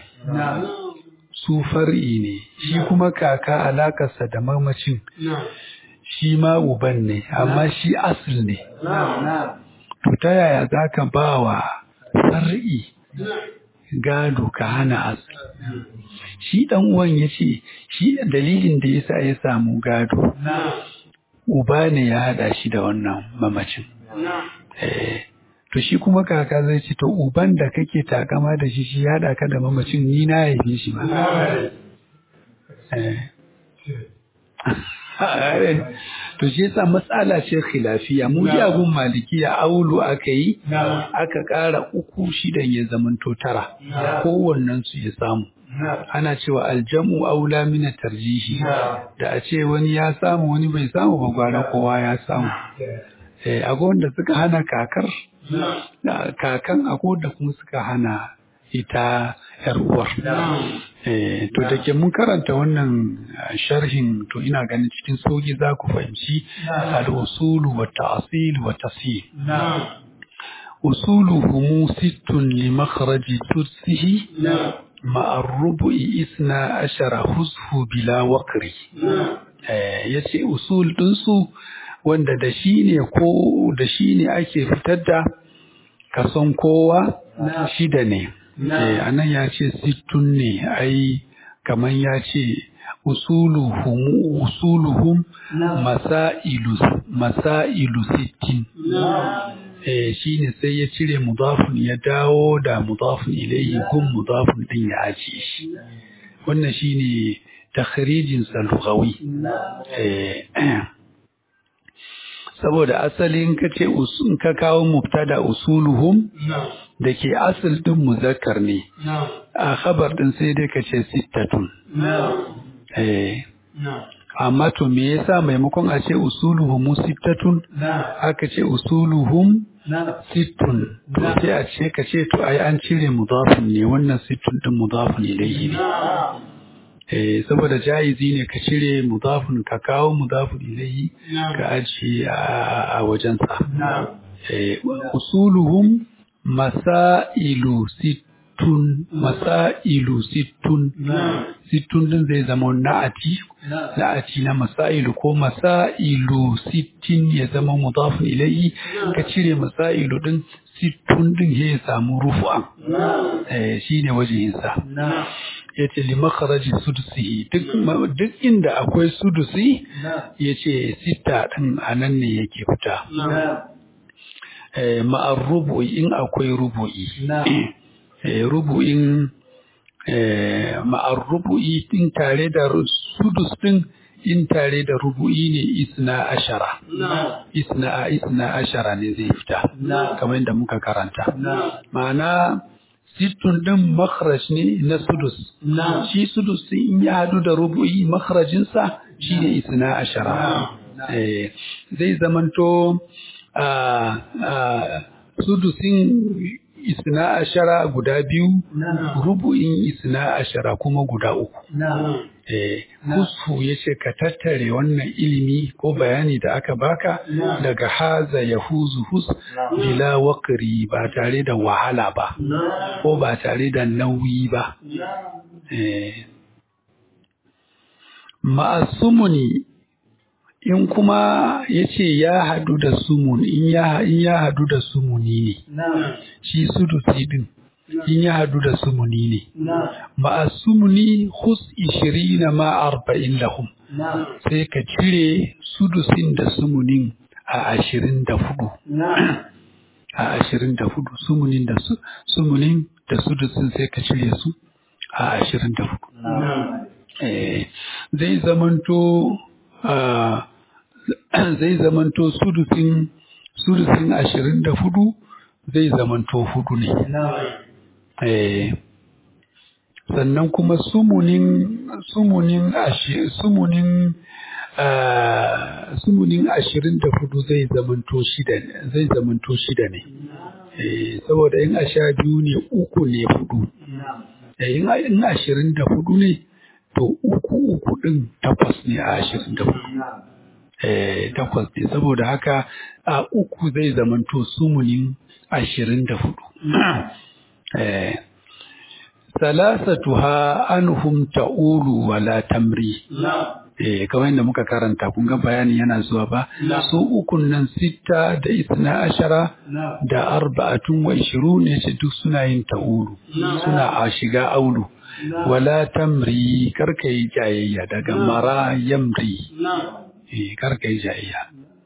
su far'i ne shi kuma kaka alakarsa da mamacin shi ma uban ne amma shi asil ne to ta yaya za ka ba wa far'i gado ka hana asil shi dan uwan ya ce shi dalilin da yasa ya samu gado uba ne ya hada shi da wannan mamacin eh to shi kuma kaka zai ce to uban da kake takama da shi shi ya ka da mamacin ni na haife shi ba to shi yasa matsala ce khilafiya mu ji abun malikiya aulu aka yi aka ƙara uku shidan ya zamanto tara kowannen su ya samu ana cewa aljamu aula mina tarjihi da a ce wani ya samu wani bai samu ba gwara kowa ya samu eh akwai wanda suka hana kakar kakan akwai da kuma suka hana ita yar uwar eh to da ke mun karanta wannan sharhin to ina ganin cikin soki za ku fahimci al-usulu wa ta'sil wa tasil usuluhum sittun li makhraji tudsihi مع الربع إثنى عشر حزف بلا وقر yace usul ɗinsu wanda da shi ne ko da shi ne ake fitar da kason kowa shida ne a nan ya ce sittun ne ai kamar ya ce usuluhum usuluhum masailu masailu sittin eh shine sai ya cire mudafun ya dawo da mudafun ilayhi gun mudafun din ya ajiye shi wannan shine takhrijin sa lughawi eh saboda asalin ka ce ka kawo mubtada usuluhum da ke asal ɗin muzakkar ne na'am a khabar ɗin sai dai ka ce sittatun na'am eh na'am amma to me yasa maimakon a ce usuluhum sittatun na'am aka ce usuluhum na'am sittun to sai a ce ka ce to ai an cire mudafin ne wannan sittun din mudafin ilayhi ne na'am eh saboda jaizi ne ka cire mudafin ka kawo mudafin ilayhi na'am ka ajiye a a wajensa na'am eh usuluhum masailu sittun masailu sittun na'am sittun din zai zama na'ati na'am na'ati na masailu ko masailu sittin ya zama mudafin ilayhi ka cire masailu din sittun din ya samu rufu'an na'am eh shine wajensa na'am yace li makharaji sudusihi duk ma- duk inda akwai sudusi na'am yace sitta din anan ne yake fita na'am eh ma'ar rubu'i in akwai rubu'i na'am eh rubu'in eh ma'ar rubu'i in tare da ru- sudus din in tare da rubu'i ne isna ashara na'am isna isna ashara ne zai fita Na'am. kamar yadda muka karanta na'am ma'ana sittun din makharaj ne na sudus na'am shi sudus din in ya hadu da rubu'i makharajinsa shi ne isna ashara eh zai zamanto a a sudusin isna ashara guda biyu na'am rubu'in isna ashara kuma guda uku na'am eh husfu yace ka tattare wannan ilimi ko bayani da aka baka daga haza yahuzu hus bila waqri ba tare da wahala ba na'am ko ba tare da nauyi ba na'am eh ma'asumuni in kuma yace ya hadu da sumun in ya in ya hadu da sumuni ne na'am shi sudusi din in ya hadu da sumuni ne na'am ma'asumuni hus 20 ma 40 lahum na'am sai ka cire sudusin da sumunin a ashirin da hudu na'am a ashirin da hudu sumunin da su sumunin da sudusin sai ka cire su a ashirin da hudu na'am Eh, zai zamanto ah, zai zamanto sudusin sudusin ashirin da hudu zai zamanto hudu ne na'am Eh, sannan kuma sumunin sumunin ashi, sumunin ah, sumunin ashirin da hudu zai zamanto shida ne zai zamanto shida ne eh, saboda in a sha biyu ne uku ne hudu na'am eh, in a- in ashirin da hudu ne to uku uku din takwas ne a ashirin da hudu na'am eh, takwas ne saboda haka a uku zai zamanto sumunin ashirin da hudu eh, salasatuha anhum ta'ulu wala tamri na'am eh kamar yadda muka karanta kun ga bayani yana zuwa ba Na. su ukun nan sitta da isna ashara na'am da arba'atun wa ishirun ne ce duk suna yin ta'ulu Na. suna a shiga aulu Na. wala tamri karka yi jayayya daga Na. mara yamri na'am eh karka yi jayayya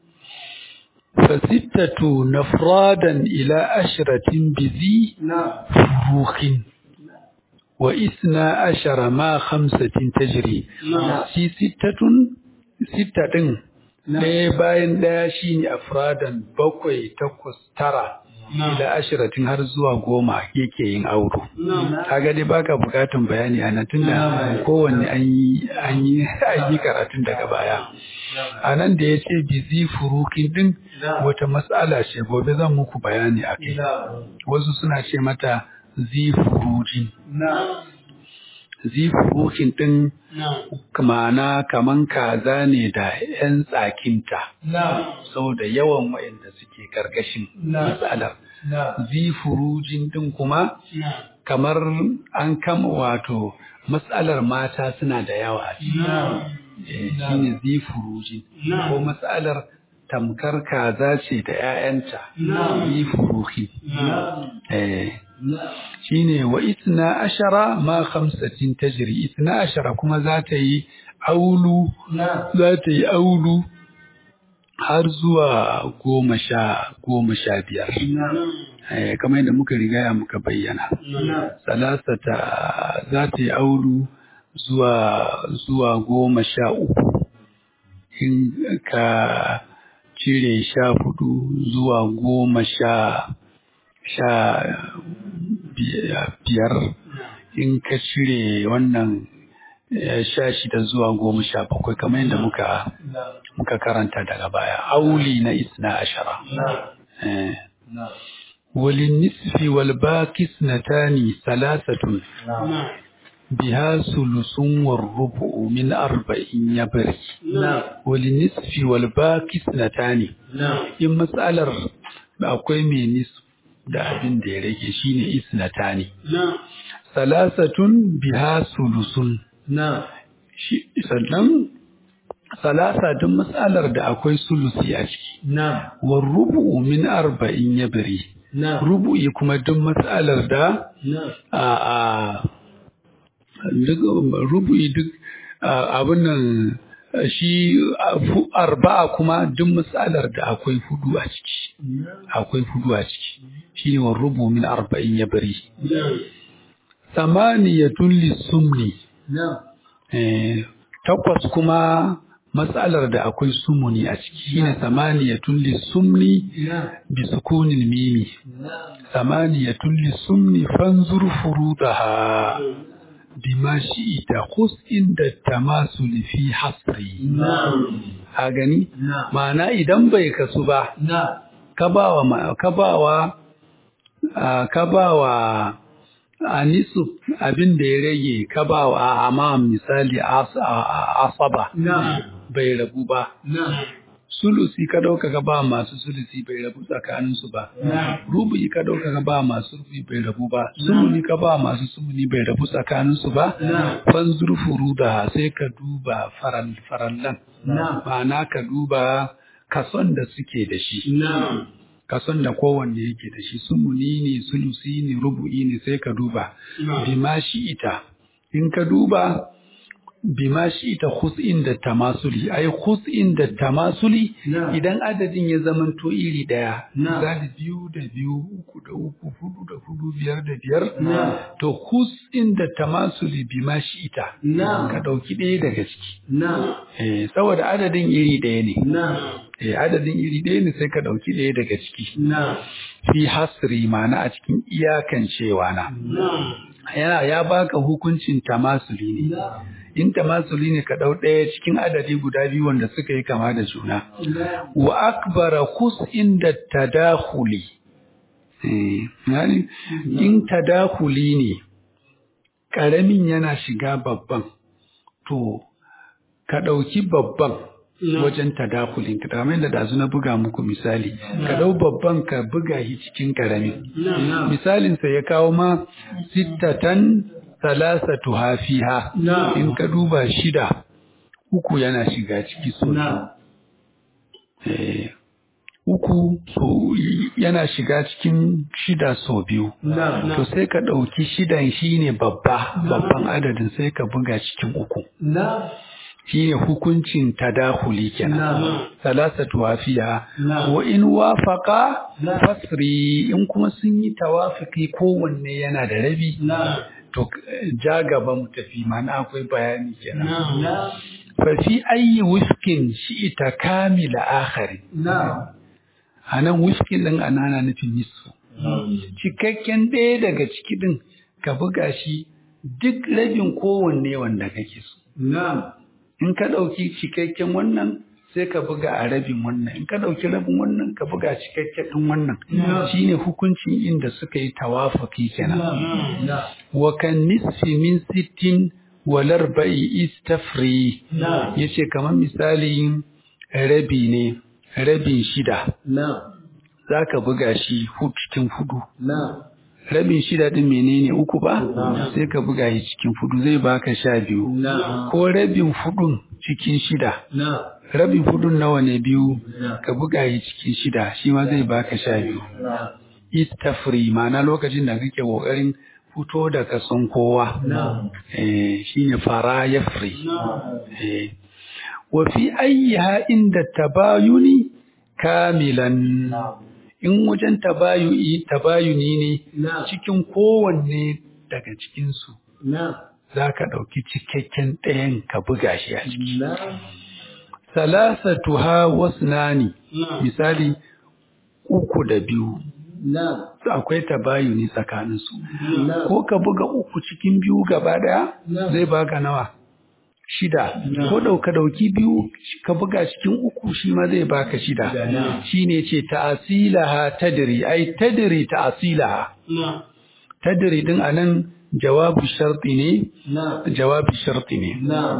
fasittatu nafradan ila ashratin bizi na'am furukin wa isna ashara ma khamsatin tajri na'am shi sittatun sitta ɗin Na. ɗaya bayan ɗaya shi ne afradan bakwai takwas tara Na. ila ashiratin har zuwa goma yake yin auro na'am kaga dai baka bukatun bayani a nan tunda Na. kowanne an yi an yi an yi karatun daga baya a nan da ya ce bizi furukin din Na. wata matsala ce gobe zan muku bayani a kai na'am wasu suna ce mata zi furujin na'am zi furukin din na'am ma'ana kaman kaza ne da 'yan tsakinta na'am saboda yawan waɗanda suke karkashin Na. matsalar. na'am Zifurujin ɗin kuma na'am kamar an kama wato matsalar mata suna da yawa a ciki. na'am Eh, Na. shine zifurujin. Na. Ko matsalar tamkar kaza ce da 'ya'yanta. Na. Zifuruhi. na'am Eh, na'am shine wa isna ashara ma khamsatin tajri isna ashara kuma za ta yi aulu na'am za ta yi aulu har zuwa goma sha goma sha biyar na'am Eh, kamar yadda muka rigaya muka bayyana na'am salasata za ta yi aulu zuwa zuwa goma sha uku in ka cire sha hudu zuwa goma sha sha biyar in ka cire wannan eh, sha shida zuwa goma sha bakwai kamar yadda muka muka karanta daga baya auli na isna ashara eh. وللنصف والباقي اثنتان ثلاثة بها ثلث والربع من أربع يبري وللنصف والباقي اثنتان in matsalar da akwai mai nisf da abin da ya rage shine isnatani salasatun biha sulusun shi sannan salasa duk matsalar da akwai sulusi a ciki wa rubu'u min arba'in yabri rubu'i kuma duk matsalar da a a duk rubu'i duk a, abin nan shi a, fu- arba'a kuma duk matsalar da akwai hudu a ciki akwai hudu a ciki shine wa rubu min arba'in yabri samaniyatun lissumni Eh, takwas kuma matsalar da akwai sumuni a ciki shine samaniyatun lissumni bi sukunin mimi samaniyatun lissumni fanzur furudaha bima shi'ita khus inda tamasul fi hasri a gani ma'ana idan bai kasu ba ka bawa ma- ka bawa ah, ka bawa a nisu abin da ya rage ka bawa a amam misali as- a- a- asaba bai rabu ba sulusi ka dauka ka ba masu sulusi bai rabu tsakaninsu ba rubu'i ka dauka ka ba masu rubu'i bai rabu ba sumuni ka ba masu sumuni bai rabu tsakaninsu ba fanzur furuda sai ka duba faral farallan ma'ana ka duba kason da suke da shi kason da kowanne yake da shi sumuni ne sulusi ne rubu'i ne sai ka duba bima shi ita in ka duba bima shi ita khus'in da tamasuli ai khus'in da tamasuli idan adadin ya zamanto iri daya misali biyu da biyu uku da uku hudu da hudu biyar da biyar to khus'in da tamasuli bima shi ita ka dauki ɗaya daga ciki eh saboda adadin iri daya ne eh adadin iri daya ne sai ka dauki ɗaya daga ciki fi hasri ma'ana a cikin iyakan cewa na yana ya baka hukuncin tamasuli ne in tamasuli ne ka ɗau ɗaya cikin adadi guda biyu wanda suka yi kama da juna wa akbara kus inda tadakhuli eh yani in tadakhuli ne ƙaramin yana shiga babban to ka ɗauki babban wajen tadakulin ka kamar yadda dazu na buga muku misali ka ɗau babban ka buga shi cikin ƙaramin misalinsa ya kawo ma sittatan salasatu hafiha in ka duba shida uku yana shiga ciki so eh, uku so yana shiga cikin shida so biyu to sai ka ɗauki shidan shine babba babban adadin sai ka buga cikin uku shine hukuncin tadahuli kenan salasatu wafiya wa in wafaqa fasri in kuma sun yi tawafiki kowanne yana da rabi to ja gaba mu tafi mana akwai bayani kenan fa fi ayyi wifkin shi'ita kamila akhari anan wifkin din anana nufin nisfu cikakken ɗaya daga ciki din ka buga shi duk rabin kowanne wanda kake so in ka ɗauki cikakken wannan sai ka buga a rabin wannan in ka ɗauki rabin wannan ka buga cikakken ɗin wannan shine hukuncin inda suka yi tawafaki kenan wa kan nisfi min sittin wal arba'i istafri yace kamar misali rabi ne rabin shida zaka buga shi cikin hudu rabin shida din menene uku ba sai ka buga shi cikin fudu zai baka sha biyu ko rabin fudun cikin shida rabin fudun nawa ne biyu ka buga shi cikin shida shi ma zai baka sha biyu istafri ma'ana lokacin da kake kokarin fito da kason kowa eh shine fara yafri eh wa fi ayyiha inda tabayuni kamilan in wajen tabayuni tabayuni ne cikin kowanne daga cikinsu za ka ɗauki cikakken ɗayan ka buga shi a ciki. Salasatu ha wasu nani, misali uku da biyu, Na'am. akwai tabayuni tsakaninsu Na'am. ko ka buga uku cikin biyu gaba daya Na'am. zai baka nawa shida ko dauka dauki biyu ka buga cikin uku shi ma zai baka shida Na'am. shine ce ta'asilaha tadri ai tadri ta'asilaha Na'am. tadri din anan jawabu sharti ne Na'am. jawabi sharti ne Na'am.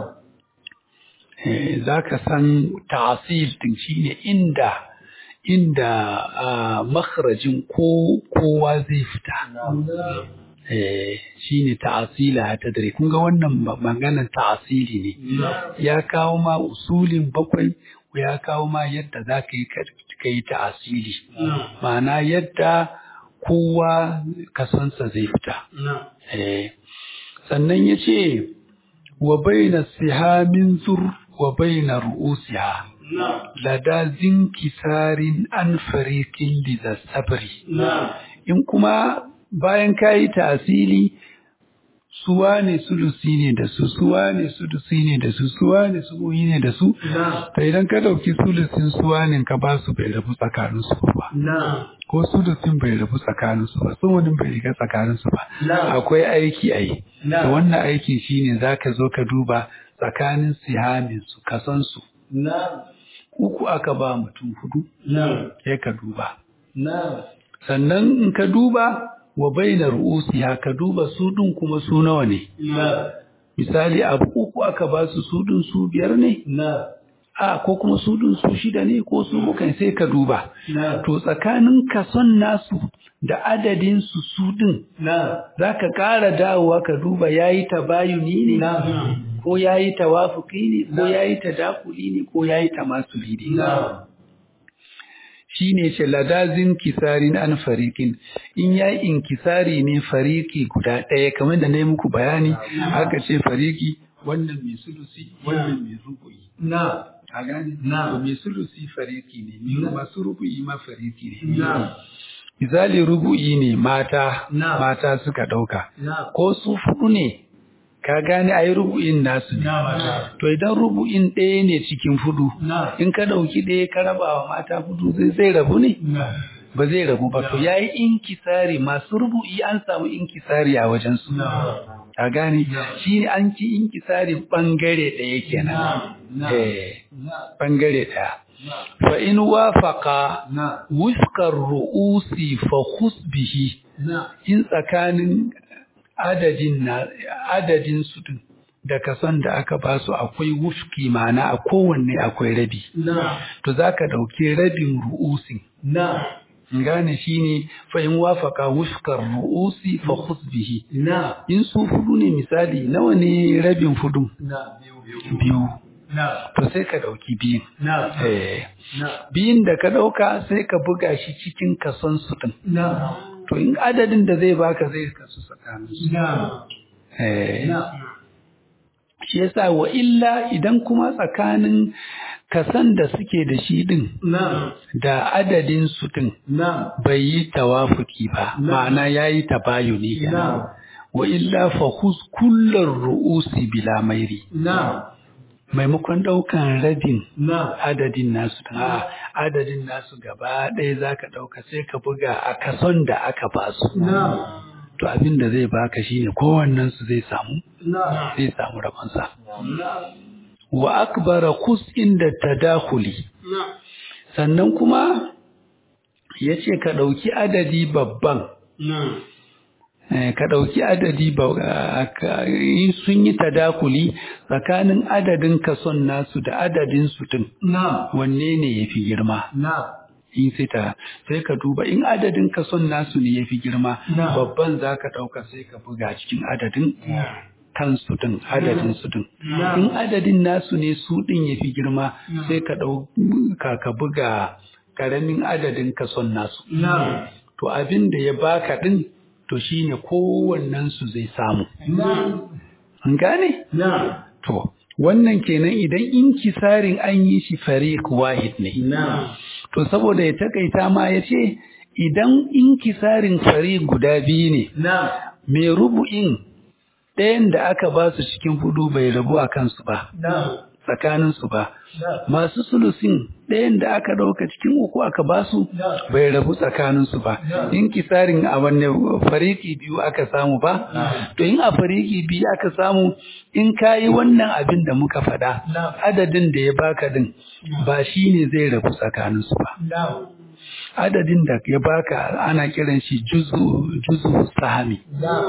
Eh, zaka san ta'asil din shine inda inda ah, makharajin ko kowa zai fita Na'am. eh shine ta'asila ta dare kun ga wannan ma- maganar ta'asili ne Na'am. ya kawo ma usulin bakwai ya kawo ma yadda za ka yi ka yi ta'asili Na'am. ma'ana yadda kowa kasansa zai fita Na'am. eh sannan ya ce wa baina sihamin zur wa baina ru'usiha Na'am. lada zinkisarin an farikin liza sabri Na'am. in kuma bayan ka yi tasiri suwa ne sulusi ne da su suwa ne sulusi ne da su suwa ne subuhi ne da su Na'am. ta idan ka ɗauki sulusin suwanin ka ba su bai rabu tsakaninsu ba Na'am. ko sulusin bai rabu tsakaninsu ba suwanin bai riga tsakaninsu ba Na'am. akwai aiki a yi da Na'am. wannan aiki shine za ka zo ka duba tsakanin sihamin su kasansu Na'am. uku aka ba mutum hudu Na'am. sai ka duba Na'am. sannan in ka duba wa bainar ru'usiha ka duba su ɗin kuma su nawa ne Na'am. misali abu uku aka ba su su ɗin su biyar ne Na'am. a ko kuma su ɗin su shida ne ko su mukan sai ka duba Na'am. to tsakanin kason nasu da adadin su su ɗin Na'am. za ka ƙara dawowa ka duba ya yi tabayuni ne Na'am. ko ya yi tawafuki ne ko ya yi tadakuli ne ko ya yi tamasuli ne Na'am. shi ne ce ladazin kisarin an farikin in ya yi inkisari ne fariki guda ɗaya kamar da na yi muku bayani aka ce fariki wannan mai sulusi wannan mai rubu'i Na'am. a gane Na'am. To mai sulusi fariki ne mai masu rubu'i ma fariki ne Na'am. misali rubu'i ne mata Na'am. mata suka ɗauka Na'am. ko su fudu ne ka gane a yi rubu'in nasu ne Na'am. to idan rubu'in ɗaya ne cikin fudu Na'am. in ka ɗauki ɗaya ka raba wa mata fudu zai zai rabu ne Na'am. ba zai rabu ba to yayi inkisari masu rubu'i an samu inkisari a wajen su Na'am. a gane Na'am. shi ne an ci inkisari bangare ɗaya kenan Na'am. Na'am. eh Na'am. bangare ɗaya Na'am. fa in wafaqa Na'am. wifqar ru'usi fa khus bihi Na'am. in tsakanin adadin na adadin su din da kason da aka ba su akwai wufki ma'ana a kowanne akwai rabi Na'am. to zaka dauki rabin ru'usin Na'am. gane shine fa in wafaka wufkar ru'usi fa khus bihi Na'am. in su fudu ne misali nawa ne rabin fudu Na'am. Biyu. Biyu. biyu Na'am. to sai ka dauki biyun Na'am. eh Na'am. biyun da ka dauka sai ka buga shi cikin kason su din Na'am. to in adadin da zai baka zai kasu tsakanin su Na'am. eh Na'am. shi yasa wa illa idan kuma tsakanin kasan da suke da shi din Na'am. da adadin su din Na'am. bai yi tawafuki ba Na'am. ma'ana yayi tabayuni kenan Na'am. wa illa fa khuz kullar ru'usi bila mairi Na'am. maimakon daukan rabin Na'am. adadin nasu a adadin nasu gaba ɗaya zaka dauka sai ka buga a kason da aka basu Na'am. to abin da zai baka shine kowannen su zai samu Na'am. zai samu rabonsa Na'am. wa akbara kus inda tadakhuli Na'am. sannan kuma yace ka dauki adadi babban Na'am. Eh, ka ɗauki adadi ba ka- in sun yi tadakuli tsakanin adadin kason nasu da adadin su din Na'am. wanne ne ya fi girma Na'am. in sai ta sai ka duba in adadin kason nasu ne ya fi girma Na. babban za ka ɗauka sai ka buga cikin adadin Na'am. kansu din adadin su din Na. in adadin nasu ne su din ya fi girma Na. sai ka ɗau ka ka buga ƙaramin adadin kason nasu Na'am. to abin da ya baka din to shine kowannen su zai samu Na'am. an gane Na'am. to wannan kenan idan inkisarin an yi shi fariq wahid ne Na'am. to saboda ya takaita ma ya ce idan inkisarin fariq guda biyu ne Na'am. mai rubu'in ɗayan da aka ba su cikin hudu bai rabu a kansu ba Na'am. tsakaninsu ba masu sulusin ɗayan da aka ɗauka cikin uku aka basu bai rabu tsakaninsu ba in kisarin a wanne fariki biyu aka samu ba to in a fariki biyu aka samu in kayi wannan abin da muka faɗa adadin da ya baka din ba shi ne zai rabu tsakaninsu ba adadin da ya baka ana kiran shi juzu juzu sahami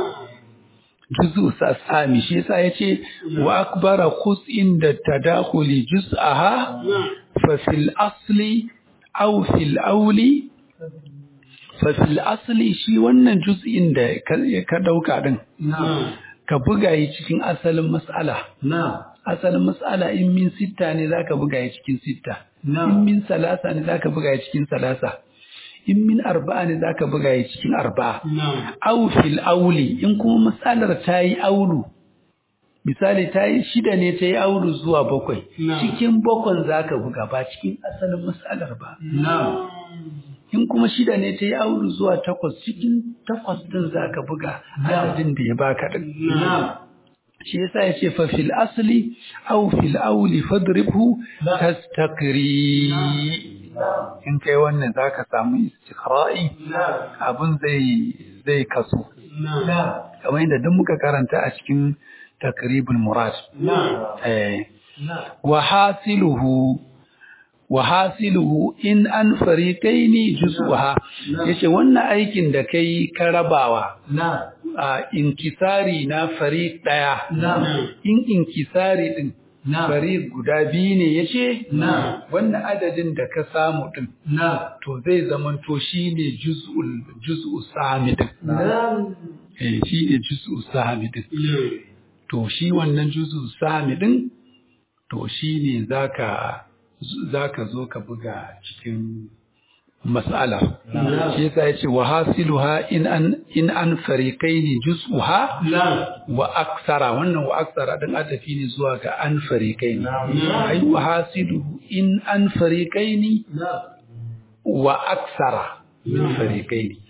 juzu sahami shi yasa yace wa akbara khus'in da tadakhuli juz'aha fa fil asli aw fil awli fa fil asli shi wannan juz'in da ka dauka din ka buga yi cikin asalin mas'ala asalin mas'ala in min sitta ne zaka buga yi cikin sitta in min salasa ne zaka buga yi cikin salasa in min arba'a ne zaka buga yi cikin arba'a aw fil auli in kuma matsalar ta yi aulu misali ta yi shida ne ta yi aulu zuwa bakwai cikin bakwan zaka buga ba cikin asalin matsalar ba in kuma shida ne ta yi aulu zuwa takwas cikin takwas din zaka buga adadin da ya baka din shi yasa ya ce fa fil asli aw fil auli fadribhu tastaqri in kai wannan zaka samu istiqra'i abun zai zai kaso kamar yadda duk muka karanta a cikin takribul murad eh wa hasiluhu wa hasiluhu in an fariqaini juz'uha yace wannan aikin da kai ka rabawa a inkisari na fariq daya in inkisari din fariq guda biyu ne yace wannan adadin da ka samu din to zai zamanto shine juz'ul juz'u sami din eh shine juz'u sami din to shi wannan juz'u sami din to shine zaka za ka zo ka buga cikin mas'ala shi yasa yace wa hasiluha in an in an fariqaini juz'uha wa aksara wannan wa aksara din adafi ne zuwa ga an fariqaini ai wa hasiluhu in an fariqaini wa aksara min fariqaini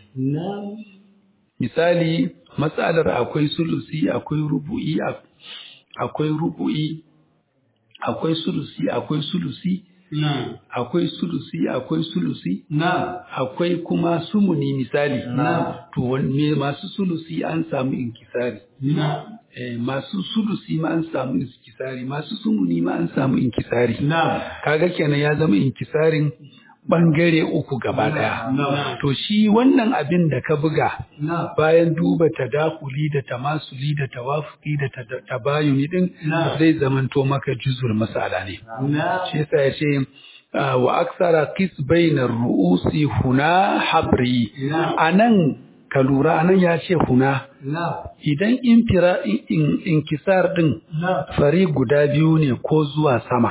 misali mas'alar akwai sulusi akwai rubu'i akwai rubu'i akwai sulusi akwai sulusi akwai sulusi akwai sulusi akwai kuma sumuni misali to me masu sulusi an samu inkisari eh, masu sulusi ma an samu inkisari masu sumuni ma an samu inkisari kaga kenan ya zama inkisarin bangare uku gaba daya to shi wannan abin da ka buga bayan duba tadakuli da tamasuli da tawafuki da tabayuni din zai zamanto maka juzul masala ne shi yasa ya ce wa aksara kis bainar ru'usi huna habri anan ka lura anan ya ce huna idan infira inkisar din fari guda biyu ne ko zuwa sama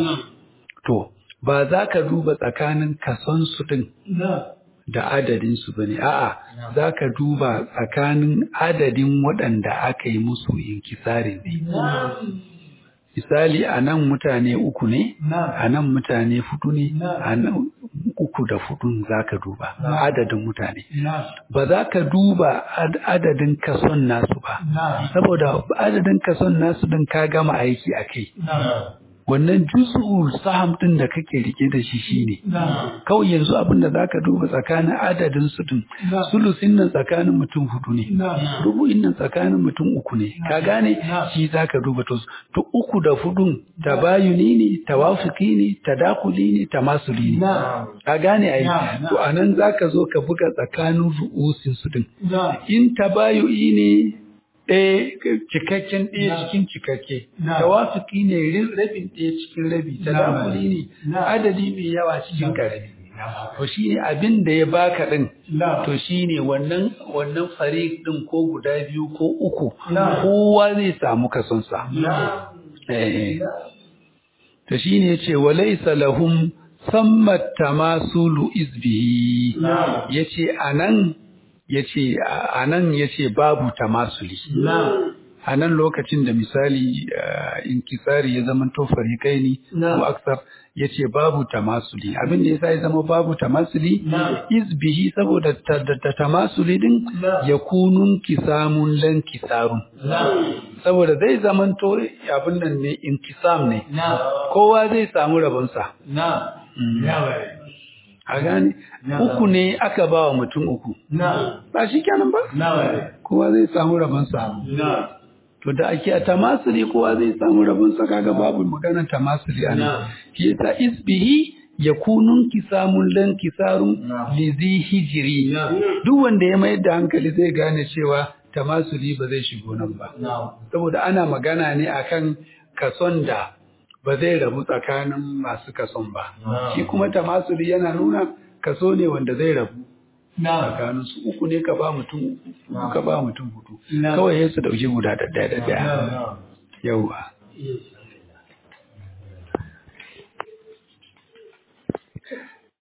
to ba za ka duba tsakanin kasonsu ɗin da adadinsu ba ne, a'a za ka duba tsakanin adadin waɗanda aka yi musu inkisari ne. Misali a nan mutane uku ne, a nan mutane fudu ne, a nan uku da fudun za ka duba adadin mutane. Ba za ka duba adadin kason nasu ba, saboda adadin kason nasu ɗin ka gama aiki a kai. wannan juz'ul saham din da kake rike da shi shine kawai yanzu abin da zaka duba tsakanin adadin su din sulusin nan tsakanin mutum hudu ne rubu'in nan tsakanin mutum uku ne ka gane shi zaka duba to to uku da hudun tabayuni ne tawafuki ne tadakuli ne tamasuli ne ka gane ai to anan zaka zo ka buga tsakanin ru'usin su din in tabayui ne ɗaya cikakken ɗaya cikin cikakke tawafiki ne rabin ɗaya cikin rabi tadakuli ne adadi mai yawa cikin karami to shi ne abin da ya baka ɗin to shi ne wannan wannan fari ɗin ko guda biyu ko uku kowa zai samu kasonsa to shi ne ce walaisa lahum sammat tamasulu izbihi yace anan ya ce a nan ya ce babu tamasuli a nan lokacin da misali uh, inkisari ya zama to farikai ne Na'am. ko aksar ya ce babu tamasuli abin da yasa ya zama babu tamasuli Na'am. izbihi saboda ta, da, da tamasuli din Na'am. ya kunun kisamun lan kisarun saboda zai zama to abin nan ne inkisam ne kowa zai samu rabonsa Mm. a gane Na'am. uku ne aka ba wa mutum uku ba shi kenan ba kowa zai samu rabonsa to da ake a tamasuli kowa zai samu rabonsa kaga babu magana tamasuli a nan Na'am. shi yasa isbihi yakunun kisamun lan kisarun Na'am. lizi hijiri duk wanda ya mayar da hankali zai gane cewa tamasuli ba zai shigo nan ba saboda ana magana ne akan kason da ba zai rabu tsakanin masu kason ba Na'am. shi kuma tamasuli yana nuna kaso ne wanda zai rabu Na'am. tsakanin su uku ne ka ba mutum uku Na'am. ka ba mutum hudu Na'am. kawai sai su dauki guda da daya da daya Na'am. yauwa Yes.